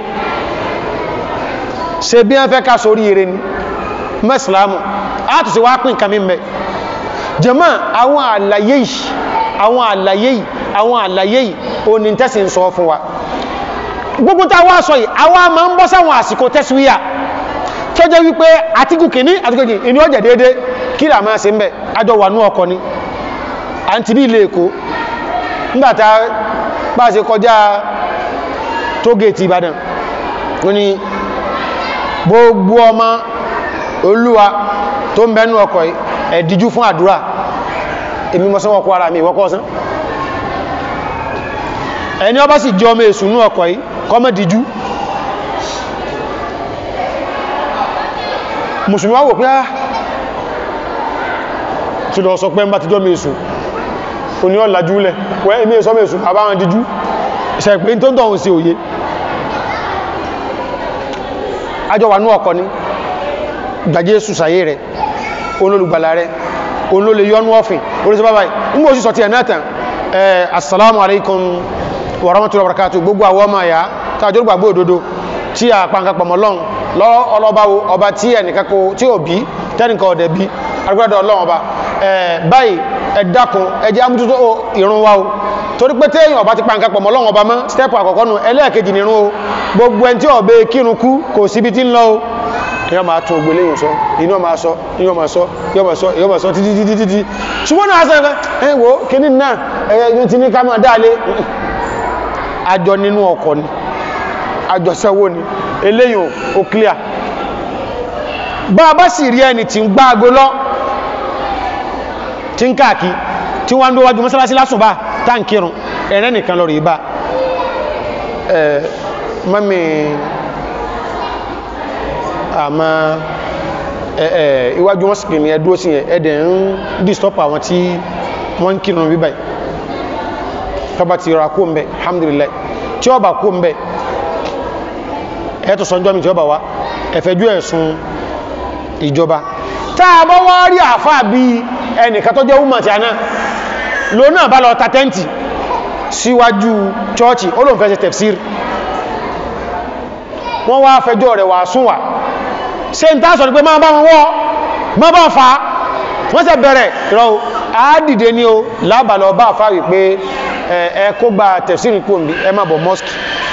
ṣe bí wọ́n fẹ́ ká sórí ire ni mẹ́sìlámù átùsí wá pín kàmí mẹ́ jẹ́mọ́ àwọn àlàyé yìí àwọn àlàyé yìí àwọn àlàyé yìí o ní tẹ́sì ń sọ fún wa gbogbo tá wá sọ yìí àwọn a máa ń bọ́ sáwọn àsìkò tẹ́síwíyà tó jẹ́ wípé àtíkù kìíní àtíkù kìíní inú ọjà déédé kí là máa ṣe ń bẹ̀ àjọ wà ní ọkọ̀ ni à ń ti bí ilé èkó nígbàtà bá ṣe kọjá tógèètì Ìbàdàn ó ní gbogbo ọmọ olúwa tó ń bẹnu ọkọ̀ ẹ̀díjú fún àdúrà èmi mọ́ sánwọ́ kó ara mi ìwọ́kọ́ sán ẹni ọba sì jọ ọmọ èsù ní ọkọ̀ yìí kọmọ díjú mùsùlùmí wá wò pé á tí lọ sọ pé ń bá ti jọ ọmọ èsù o ní ọ̀làjú lẹ̀ wẹ́ èmi èsù ọmọ èsù àbá wọn díjú ṣe pé tó ń tọ̀hún sí òye àjọ wà ní ọkọ̀ ní gbàjẹ́ sùsàyé rẹ̀ olólùgbàlà rẹ̀ olólè yọnú ọ̀fìn orísẹ́ bábáyì nígbò sí sọ̀tí ẹ̀nà tàn assalamu alaikum wa rahmatullahi wa barakatuh gbogbo àwọ́ ọmọ àyà tàjọ́ gbàgbó òdodo tí a pàǹkà pọ̀mọ̀lọ́n lọ ọlọ́báwo ọba tí ẹnìkako tí ò bí tẹ́nìkan ọ̀dẹ̀ bí agbẹ́dọ̀ ọlọ́run ọba báyìí ẹ dákun ẹ jẹ́ amútútó ìrun wa o torí pé téèyàn ọba ti pàǹkà pọ̀mọ̀lọ́run ọba mọ́ stẹ́pù àkọ́kọ́ nù ẹlẹ́ẹ̀kejì nìrun o gbogbo ẹni tí ọ̀bẹ kírun kú kò síbi tí ń lọ o yọ́ máa tún ògbé léyìn sọ inú ọmọ sọ inú ọmọ sọ yọ́ máa sọ yọ́ máa sọ títí títí títí ṣùgbọ́n náà sẹ́fẹ́ ẹ wo kíní náà ẹ̀yẹ ti ní ká máa dáalé àjọ nínú ọkọ̀ ni àjọ sẹ́wó ni eléyìn ò clear bá a bá sì rí ẹni tí ń gbá ago lọ tí ń káàkí tí wọ́n ń dó wájú mọ́sálásí lásùnbà táǹkìrùn ẹ̀rẹ́ nìkan lọ rí bá ẹ̀ mọ́mí àmà ẹ̀ẹ̀ iwájú wọn sì ní ẹdúró sí ẹ̀dẹ̀ ń dìstọ́pù àwọn tí wọ́n ń kírun bíbáyì tọba ti rà kó ń bẹ alhamdulillah tí ó bá kó ń bẹ ẹ̀ẹ́tọ̀ sọ́njọ́ mi tí ó bá wá ẹ̀fẹ́jú ẹ̀sùn ìjọba táà bọ́ wá rí àfá bí ẹnìkan tó jẹ́ umar tí a náà ló náà bá lọ ta tẹ́ǹtì síwájú chọ́ọ̀chì ó lóun fẹ́ ṣe tafsir wọ́n wá fẹjọ́ rẹ̀ wà sún wà ṣe ń tásọ̀ ní pé máa bá wọn wọ́ máa bá fa wọ́n sẹ bẹ̀rẹ̀ rọ àádìde ní o lábàlọ bá fà wípé ẹ kó gba tẹ̀sírì kú òmí ẹ má bọ̀ mọ́sùkì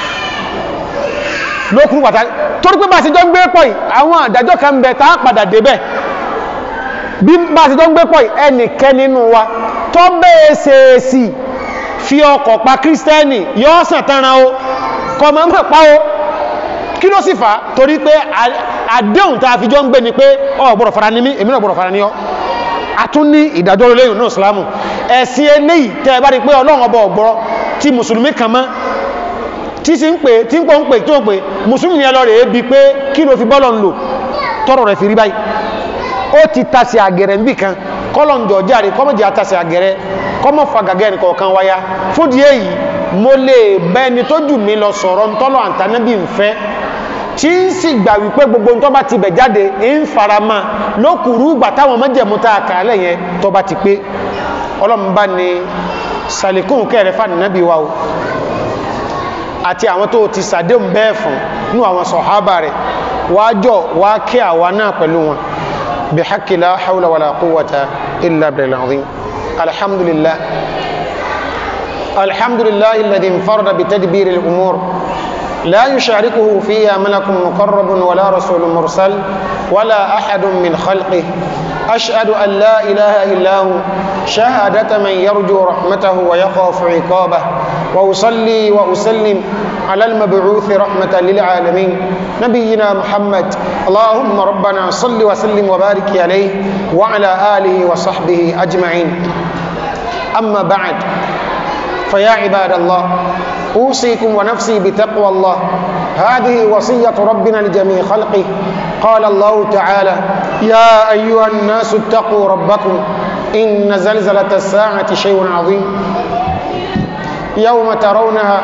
lókùn pàtàkì torí pé bá ti jọ ń gbé pọ̀ yìí àwọn àdájọ́ kan bẹ tá padà débẹ̀ bí bá ti jọ ń gbé pọ̀ yìí ẹnìkẹ́ nínú wa tó bẹ́ẹ̀ ṣèèṣì fi ọkọ̀ pa kírísítẹ́nì yọ́ sàn tánra o kọ mọ́ mọ́ pa o kí ló sì fà á torí pé àdéhùn tá a fi jọ ń gbé ni pé ọ gbọ́dọ̀ fara ní mí èmi náà gbọ́dọ̀ fara ní ọ a tún ní ìdájọ́ olóyìn náà ìsìlámù ẹ̀sìn eléyìí tẹ́ ẹ bá rí pé ọlọ́run ọba ọ̀gbọ́rọ̀ tí mùsùlùmí kan mọ́ tí sì ń pè tí ń pọ̀ ń pè tó ń pè mùsùlùmí ni ẹ lọ rẹ̀ ebi pé kí ló fi bọ́lọ̀ ń lò tọrọ rẹ̀ fi rí báyìí ó ti tasẹ̀ àgẹ̀rẹ̀ níbì kan kọ́lọ̀ ń jọ jáde kọ́mọ̀jì àtasẹ̀ àgẹ̀rẹ̀ kọ́mọ̀ fa gàgẹ́ ẹnì kọ̀ọ̀kan wáyá fúdi èyí mo lè bẹ́ni tó jù mí lọ sọ̀rọ̀ ntọ́lọ̀ àǹtánábì ń fẹ́ tí ń sì gbà wípé gbogbo tó bá ti bẹ̀ jáde ń farama lókùrú ìgbà táwọn mọ́jẹ̀mú tá a kà á lẹ́yìn tó bá ti pé ọlọ́mùbá ni sàlékún kẹrẹ fàdínábì wa o àti àwọn tó ti sàdéhùn bẹ́ẹ̀ fún ní àwọn sọ̀hábà rẹ̀ wájọ́ wá kí àwa náà pẹ̀lú wọn bí haqqi la hawla wala quwwata illa billahil azim alhamdulillah alhamdulillah alladhi infarada bi tadbiril umur لا يشاركه فيها ملك مقرب ولا رسول مرسل ولا أحد من خلقه أشهد أن لا إله إلا هو شهادة من يرجو رحمته ويخاف عقابه وأصلي وأسلم على المبعوث رحمة للعالمين نبينا محمد اللهم ربنا صل وسلم وبارك عليه وعلى آله وصحبه أجمعين أما بعد فيا عباد الله أوصيكم ونفسي بتقوى الله هذه وصية ربنا لجميع خلقه قال الله تعالى يا أيها الناس اتقوا ربكم إن زلزلة الساعة شيء عظيم يوم ترونها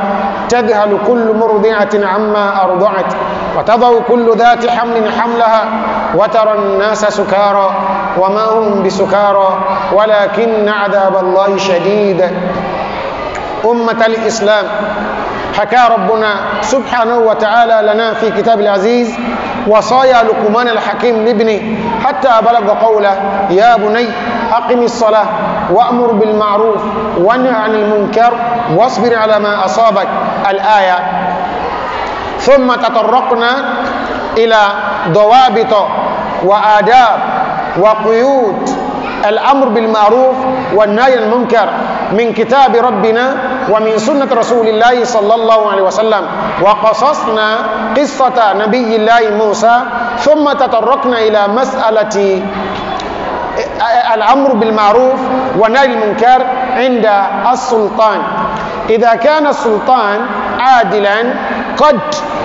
تذهل كل مرضعة عما أرضعت وتضع كل ذات حمل حملها وترى الناس سكارى وما هم بسكارى ولكن عذاب الله شديد أمة الإسلام حكى ربنا سبحانه وتعالى لنا في كتاب العزيز وصايا لقمان الحكيم لابنه حتى بلغ قوله يا بني أقم الصلاة وأمر بالمعروف وانه عن المنكر واصبر على ما أصابك الآية ثم تطرقنا إلى ضوابط وآداب وقيود الأمر بالمعروف والنهي عن المنكر من كتاب ربنا ومن سنة رسول الله صلى الله عليه وسلم وقصصنا قصة نبي الله موسى ثم تطرقنا إلى مسألة الأمر بالمعروف والنهي عن المنكر عند السلطان إذا كان السلطان عادلا قد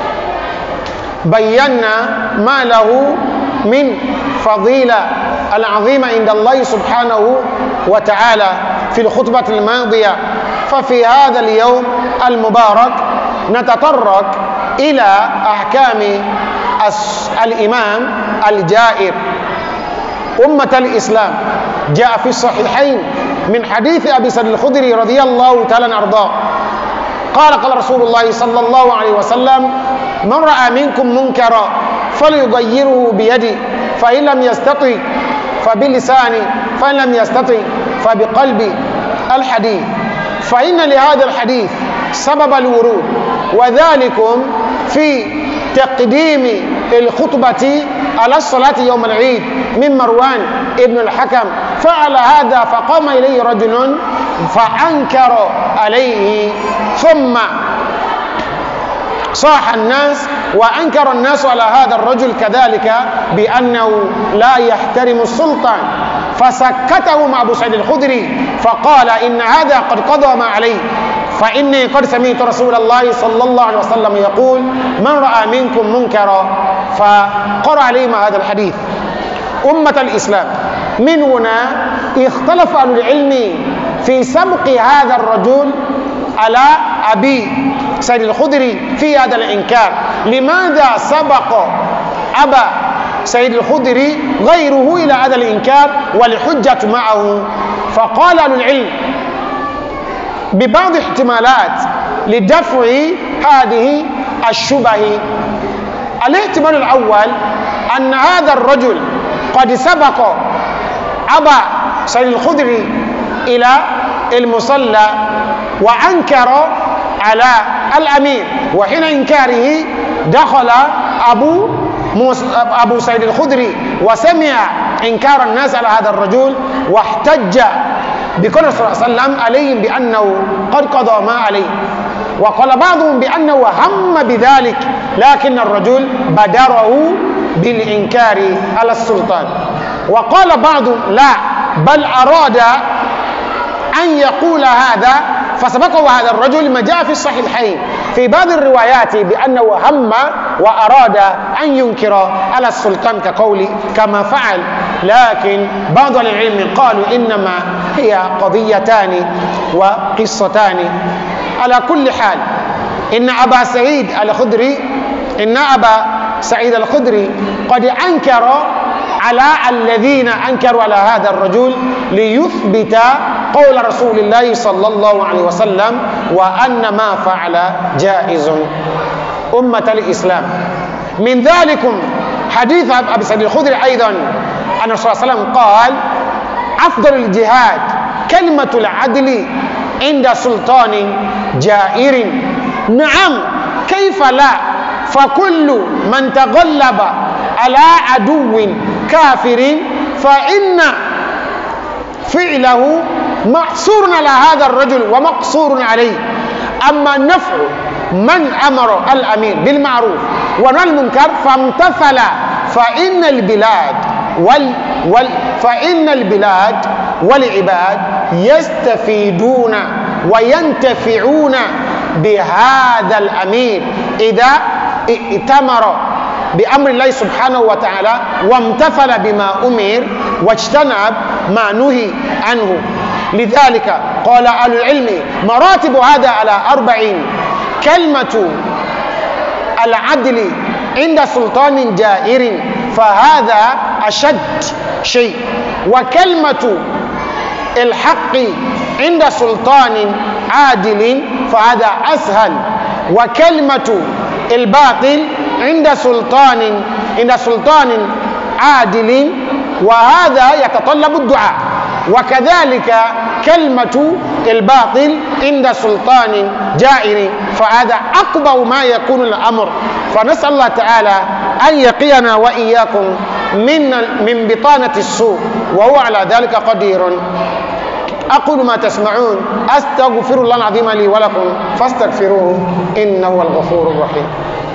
بينا ما له من فضيلة العظيمة عند الله سبحانه وتعالى في الخطبة الماضية ففي هذا اليوم المبارك نتطرق إلى أحكام الإمام الجائر أمة الإسلام جاء في الصحيحين من حديث أبي سعيد الخدري رضي الله تعالى أرضاه قال قال رسول الله صلى الله عليه وسلم من رأى منكم منكرا فليغيره بيدي فإن لم يستطع فبلساني فإن لم يستطع فبقلبي الحديث فإن لهذا الحديث سبب الورود وذلكم في تقديم الخطبة على الصلاة يوم العيد من مروان ابن الحكم فعل هذا فقام إليه رجل فأنكر عليه ثم صاح الناس وأنكر الناس على هذا الرجل كذلك بأنه لا يحترم السلطان فسكته مع أبو سعيد الخدري فقال إن هذا قد قضى ما عليه فإني قد سمعت رسول الله صلى الله عليه وسلم يقول من رأى منكم منكرا فقرأ عليهم هذا الحديث أمة الإسلام من هنا اختلف أهل العلم في سبق هذا الرجل على أبي سيد الخدري في هذا الإنكار لماذا سبق أبا سيد الخدري غيره إلى هذا الإنكار والحجة معه فقال أهل العلم ببعض احتمالات لدفع هذه الشبه الاحتمال الأول أن هذا الرجل قد سبق أبا سيد الخدري إلى المصلى وأنكر على الأمير وحين إنكاره دخل أبو موس... أبو سيد الخدري وسمع إنكار الناس على هذا الرجل واحتج بقول صلى الله عليه وسلم عليهم بأنه قد قضى ما عليه وقال بعضهم بأنه هم بذلك لكن الرجل بدره بالإنكار على السلطان وقال بعضهم لا بل أراد أن يقول هذا فسبقه هذا الرجل ما جاء في الصحيحين في بعض الروايات بأنه هم وأراد أن ينكر على السلطان كقول كما فعل لكن بعض العلم قالوا إنما هي قضيتان وقصتان على كل حال إن أبا سعيد الخدري إن أبا سعيد الخدري قد أنكر على الذين أنكروا على هذا الرجل ليثبت قول رسول الله صلى الله عليه وسلم وأن ما فعل جائز أمة الإسلام من ذلكم حديث أبي سعيد الخدري أيضا أن الرسول صلى الله عليه وسلم قال أفضل الجهاد كلمة العدل عند سلطان جائر نعم كيف لا فكل من تغلب على عدو كافر فإن فعله محصور على هذا الرجل ومقصور عليه أما نفع من أمر الأمير بالمعروف ونهى المنكر فامتثل فإن البلاد وال وال فإن البلاد والعباد يستفيدون وينتفعون بهذا الأمير إذا ائتمر بأمر الله سبحانه وتعالى وامتثل بما أمر واجتنب ما نهي عنه لذلك قال أهل العلم مراتب هذا على أربعين كلمة العدل عند سلطان جائر فهذا أشد شيء وكلمة الحق عند سلطان عادل فهذا أسهل وكلمة الباطل عند سلطان عند سلطان عادل وهذا يتطلب الدعاء وكذلك كلمة الباطل عند سلطان جائر فهذا أقبض ما يكون الأمر فنسأل الله تعالى أن يقينا وإياكم من من بطانة السوء وهو على ذلك قدير أقول ما تسمعون أستغفر الله العظيم لي ولكم فاستغفروه إنه هو الغفور الرحيم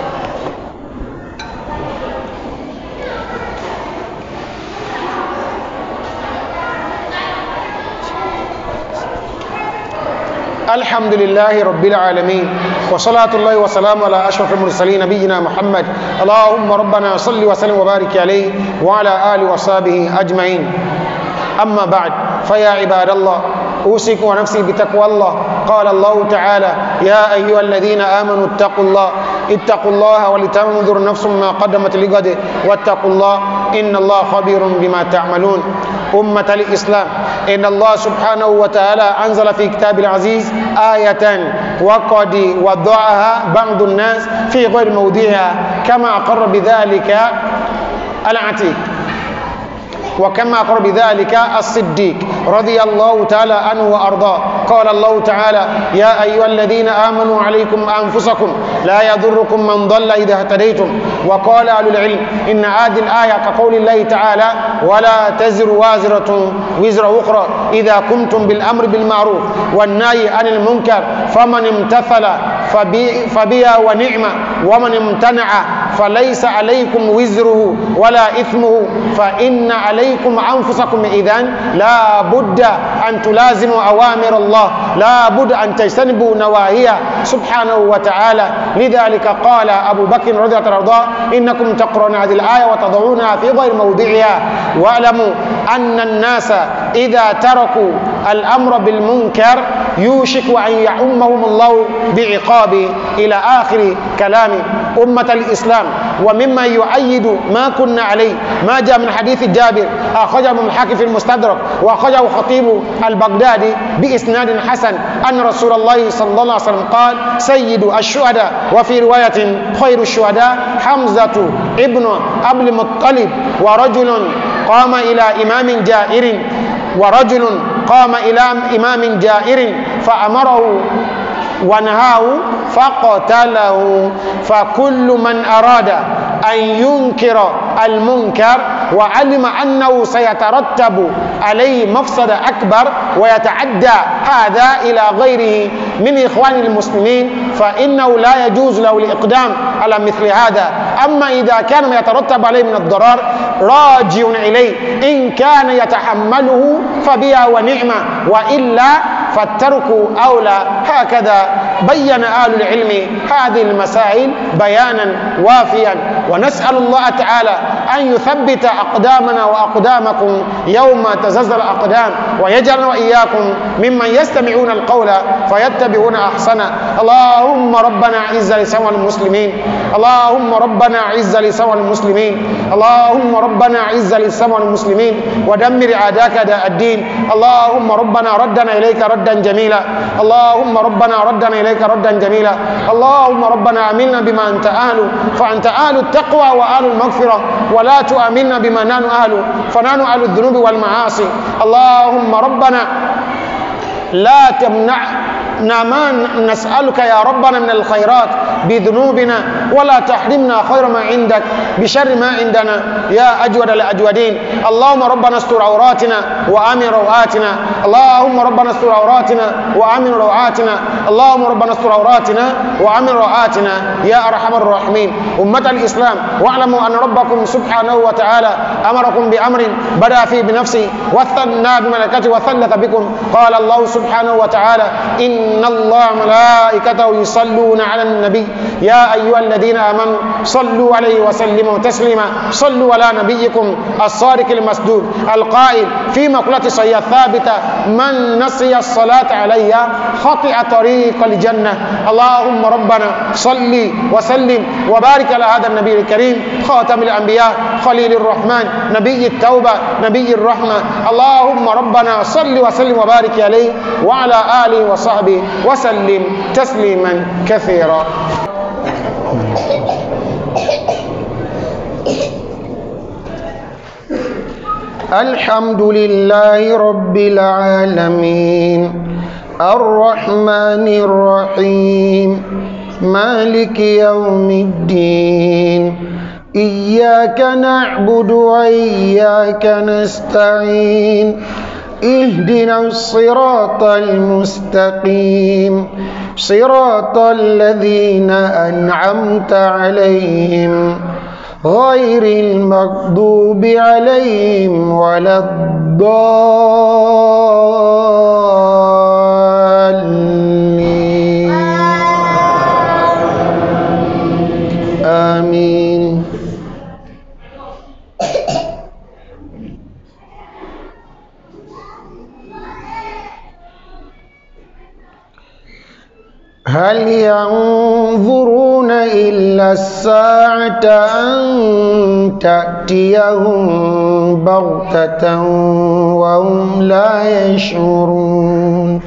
الحمد لله رب العالمين وصلاة الله وسلام على أشرف المرسلين نبينا محمد اللهم ربنا صل وسلم وبارك عليه وعلى آله وصحبه أجمعين أما بعد فيا عباد الله أوصيكم ونفسي بتقوى الله قال الله تعالى يا أيها الذين آمنوا اتقوا الله اتقوا الله ولتنظر نفس ما قدمت لغد واتقوا الله إن الله خبير بما تعملون أمة الإسلام إن الله سبحانه وتعالى أنزل في كتاب العزيز آية وقد وضعها بعض الناس في غير موضعها كما أقر بذلك العتيق وكما أقر بذلك الصديق رضي الله تعالى عنه وأرضاه قال الله تعالى يا أيها الذين آمنوا عليكم أنفسكم لا يضركم من ضل إذا اهتديتم وقال أهل العلم إن هذه الآية كقول الله تعالى ولا تزر وازرة وزر أخرى إذا قمتم بالأمر بالمعروف والنهي عن المنكر فمن امتثل فبي فبها ونعمة ومن امتنع فليس عليكم وزره ولا إثمه فإن عليكم أنفسكم إذن لا بد أن تلازموا أوامر الله لا بد أن تجتنبوا نواهيه سبحانه وتعالى لذلك قال أبو بكر رضي الله عنه إنكم تقرؤون هذه الآية وتضعونها في غير موضعها واعلموا أن الناس إذا تركوا الأمر بالمنكر يوشك أن يعمهم الله بعقاب إلى آخر كلام أمة الإسلام ومما يؤيد ما كنا عليه ما جاء من حديث جابر أخرجه من الحاكم في المستدرك وأخرجه خطيب البغدادي بإسناد حسن أن رسول الله صلى الله عليه وسلم قال سيد الشهداء وفي رواية خير الشهداء حمزة ابن أبي المطلب ورجل قام إلى إمام جائر ورجل قام إلى إمام جائر فأمره ونهاه فقتله فكل من أراد أن ينكر المنكر وعلم أنه سيترتب عليه مفسد أكبر ويتعدى هذا إلى غيره من إخوان المسلمين فإنه لا يجوز له الإقدام على مثل هذا أما إذا كان ما يترتب عليه من الضرر راجع إليه إن كان يتحمله فبها ونعمة وإلا فالترك أولى هكذا بين أهل العلم هذه المسائل بيانا وافيا ونسأل الله تعالى أن يثبت أقدامنا وأقدامكم يوم تزلزل الأقدام ويجعلنا وإياكم ممن يستمعون القول فيتبعون أحسنه اللهم ربنا عز لسوى المسلمين اللهم ربنا عز لسوى المسلمين اللهم ربنا عز لسوى المسلمين ودمر عاداك داء الدين اللهم ربنا ردنا إليك ردا جميلا اللهم ربنا ردنا إليك ردا جميلا اللهم ربنا عملنا بما أنت أهل فأنت أهل التقوى وأهل المغفرة ولا تؤمنا بما نحن أهل فنحن أهل الذنوب والمعاصي اللهم ربنا لا تمنع ما نسألك يا ربنا من الخيرات بذنوبنا ولا تحرمنا خير ما عندك بشر ما عندنا يا أجود الأجودين اللهم ربنا استر عوراتنا وآمن روآتنا اللهم ربنا استر عوراتنا وآمن روآتنا اللهم ربنا استر عوراتنا وآمن روآتنا يا أرحم الراحمين أمة الإسلام واعلموا أن ربكم سبحانه وتعالى أمركم بأمر بدأ فيه بنفسه وثنى بملكته وثلث بكم قال الله سبحانه وتعالى إن إن الله ملائكته يصلون على النبي يا أيها الذين آمنوا صلوا عليه وسلموا تسليما صلوا على نبيكم الصادق المسدود القائل في مقولة صحيحة ثابتة من نسي الصلاة علي خطئ طريق الجنة اللهم ربنا صل وسلم وبارك على هذا النبي الكريم خاتم الأنبياء خليل الرحمن نبي التوبة نبي الرحمة اللهم ربنا صل وسلم وبارك عليه وعلى آله وصحبه وسلم تسليما كثيرا الحمد لله رب العالمين الرحمن الرحيم مالك يوم الدين إياك نعبد وإياك نستعين اهدنا الصراط المستقيم صراط الذين أنعمت عليهم غير المغضوب عليهم ولا الضالين آمين هل ينظرون إلا الساعة أن تأتيهم بغتة وهم لا يشعرون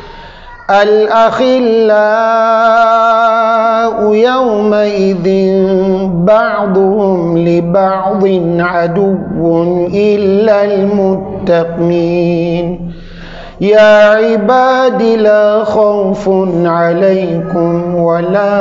الأخلاء يومئذ بعضهم لبعض عدو إلا المتقين يا عباد لا خوف عليكم ولا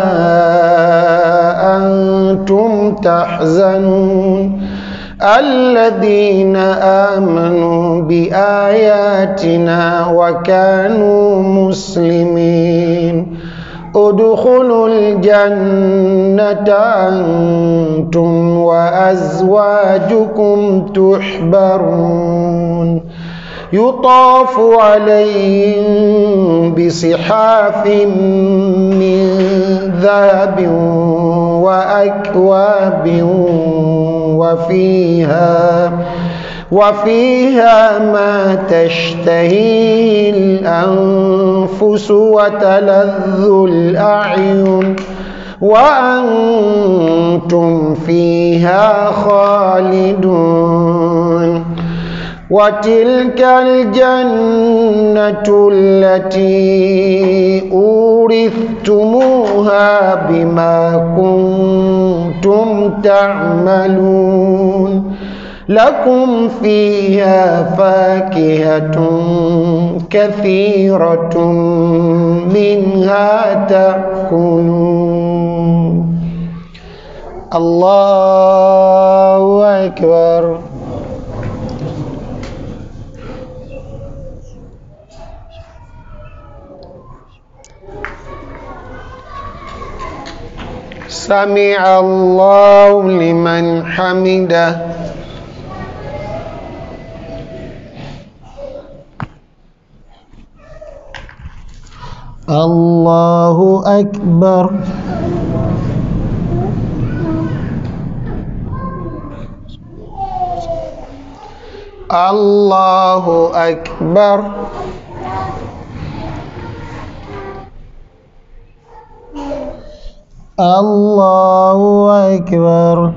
أنتم تحزنون الذين آمنوا بآياتنا وكانوا مسلمين ادخلوا الجنة أنتم وأزواجكم تحبرون يطاف عليهم بصحاف من ذهب وأكواب وفيها وفيها ما تشتهيه الأنفس وتلذ الأعين وأنتم فيها خالدون وتلك الجنة التي أورثتموها بما كنتم تعملون لكم فيها فاكهة كثيرة منها تأكلون الله أكبر سمع الله لمن حمده الله أكبر الله أكبر الله أكبر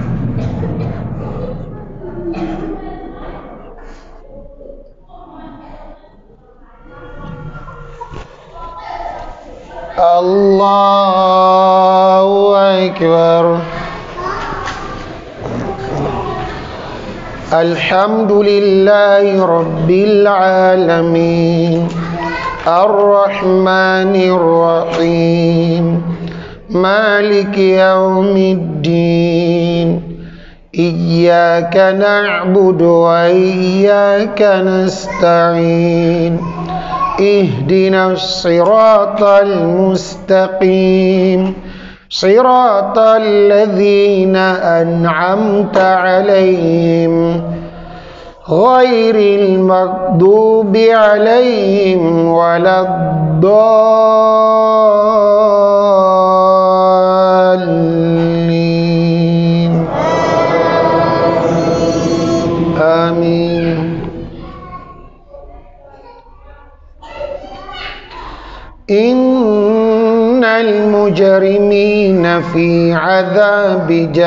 الله أكبر الحمد لله رب العالمين الرحمن الرحيم مالك يوم الدين إياك نعبد وإياك نستعين اهدنا الصراط المستقيم صراط الذين أنعمت عليهم غير المغضوب عليهم ولا الضالين آمين إن المجرمين في عذاب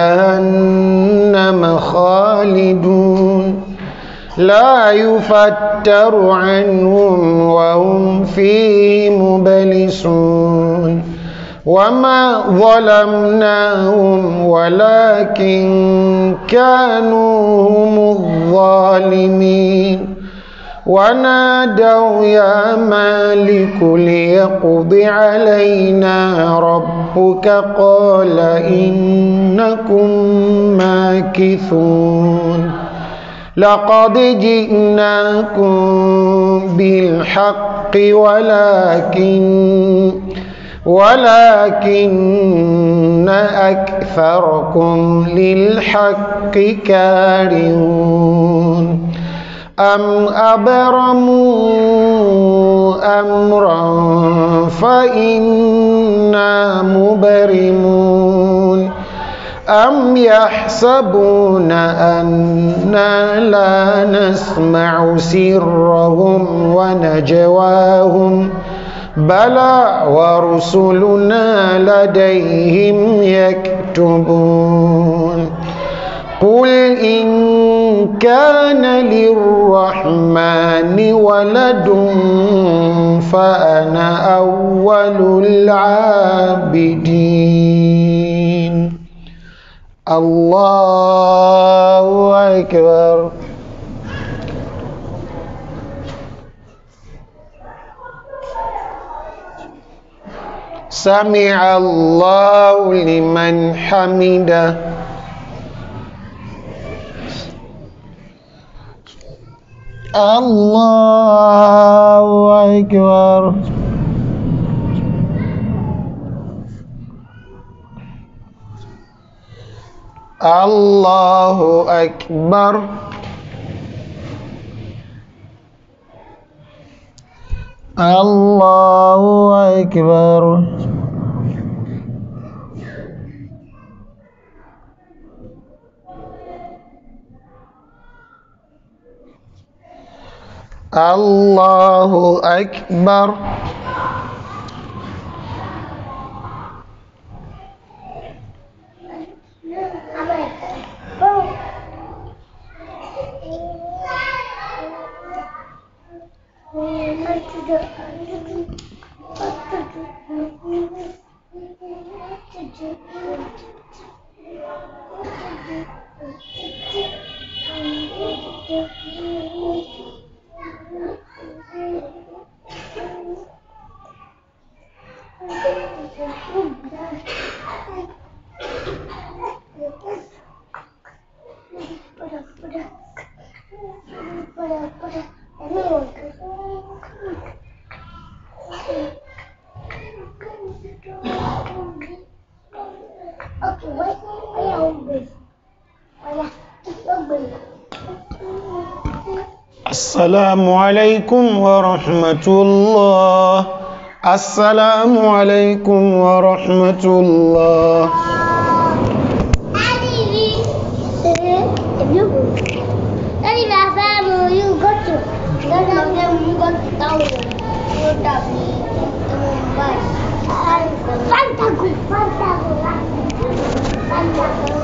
جهنم خالدون لا يفتر عنهم وهم فيه مبلسون وما ظلمناهم ولكن كانوا هم الظالمين ونادوا يا مالك ليقض علينا ربك قال إنكم ماكثون لقد جئناكم بالحق ولكن ولكن أكثركم للحق كارهون أم أبرموا أمرا فإنا مبرمون أم يحسبون أنا لا نسمع سرهم ونجواهم بلى ورسلنا لديهم يكتبون قل إن كان للرحمن ولد فأنا أول العابدين الله أكبر سمع الله لمن حمده الله أكبر الله أكبر الله أكبر الله أكبر السلام عليكم ورحمة الله السلام عليكم ورحمة الله Daddy, my family, you got to. None of them got down. You got me. Fanta, Fanta, Fanta, Fanta.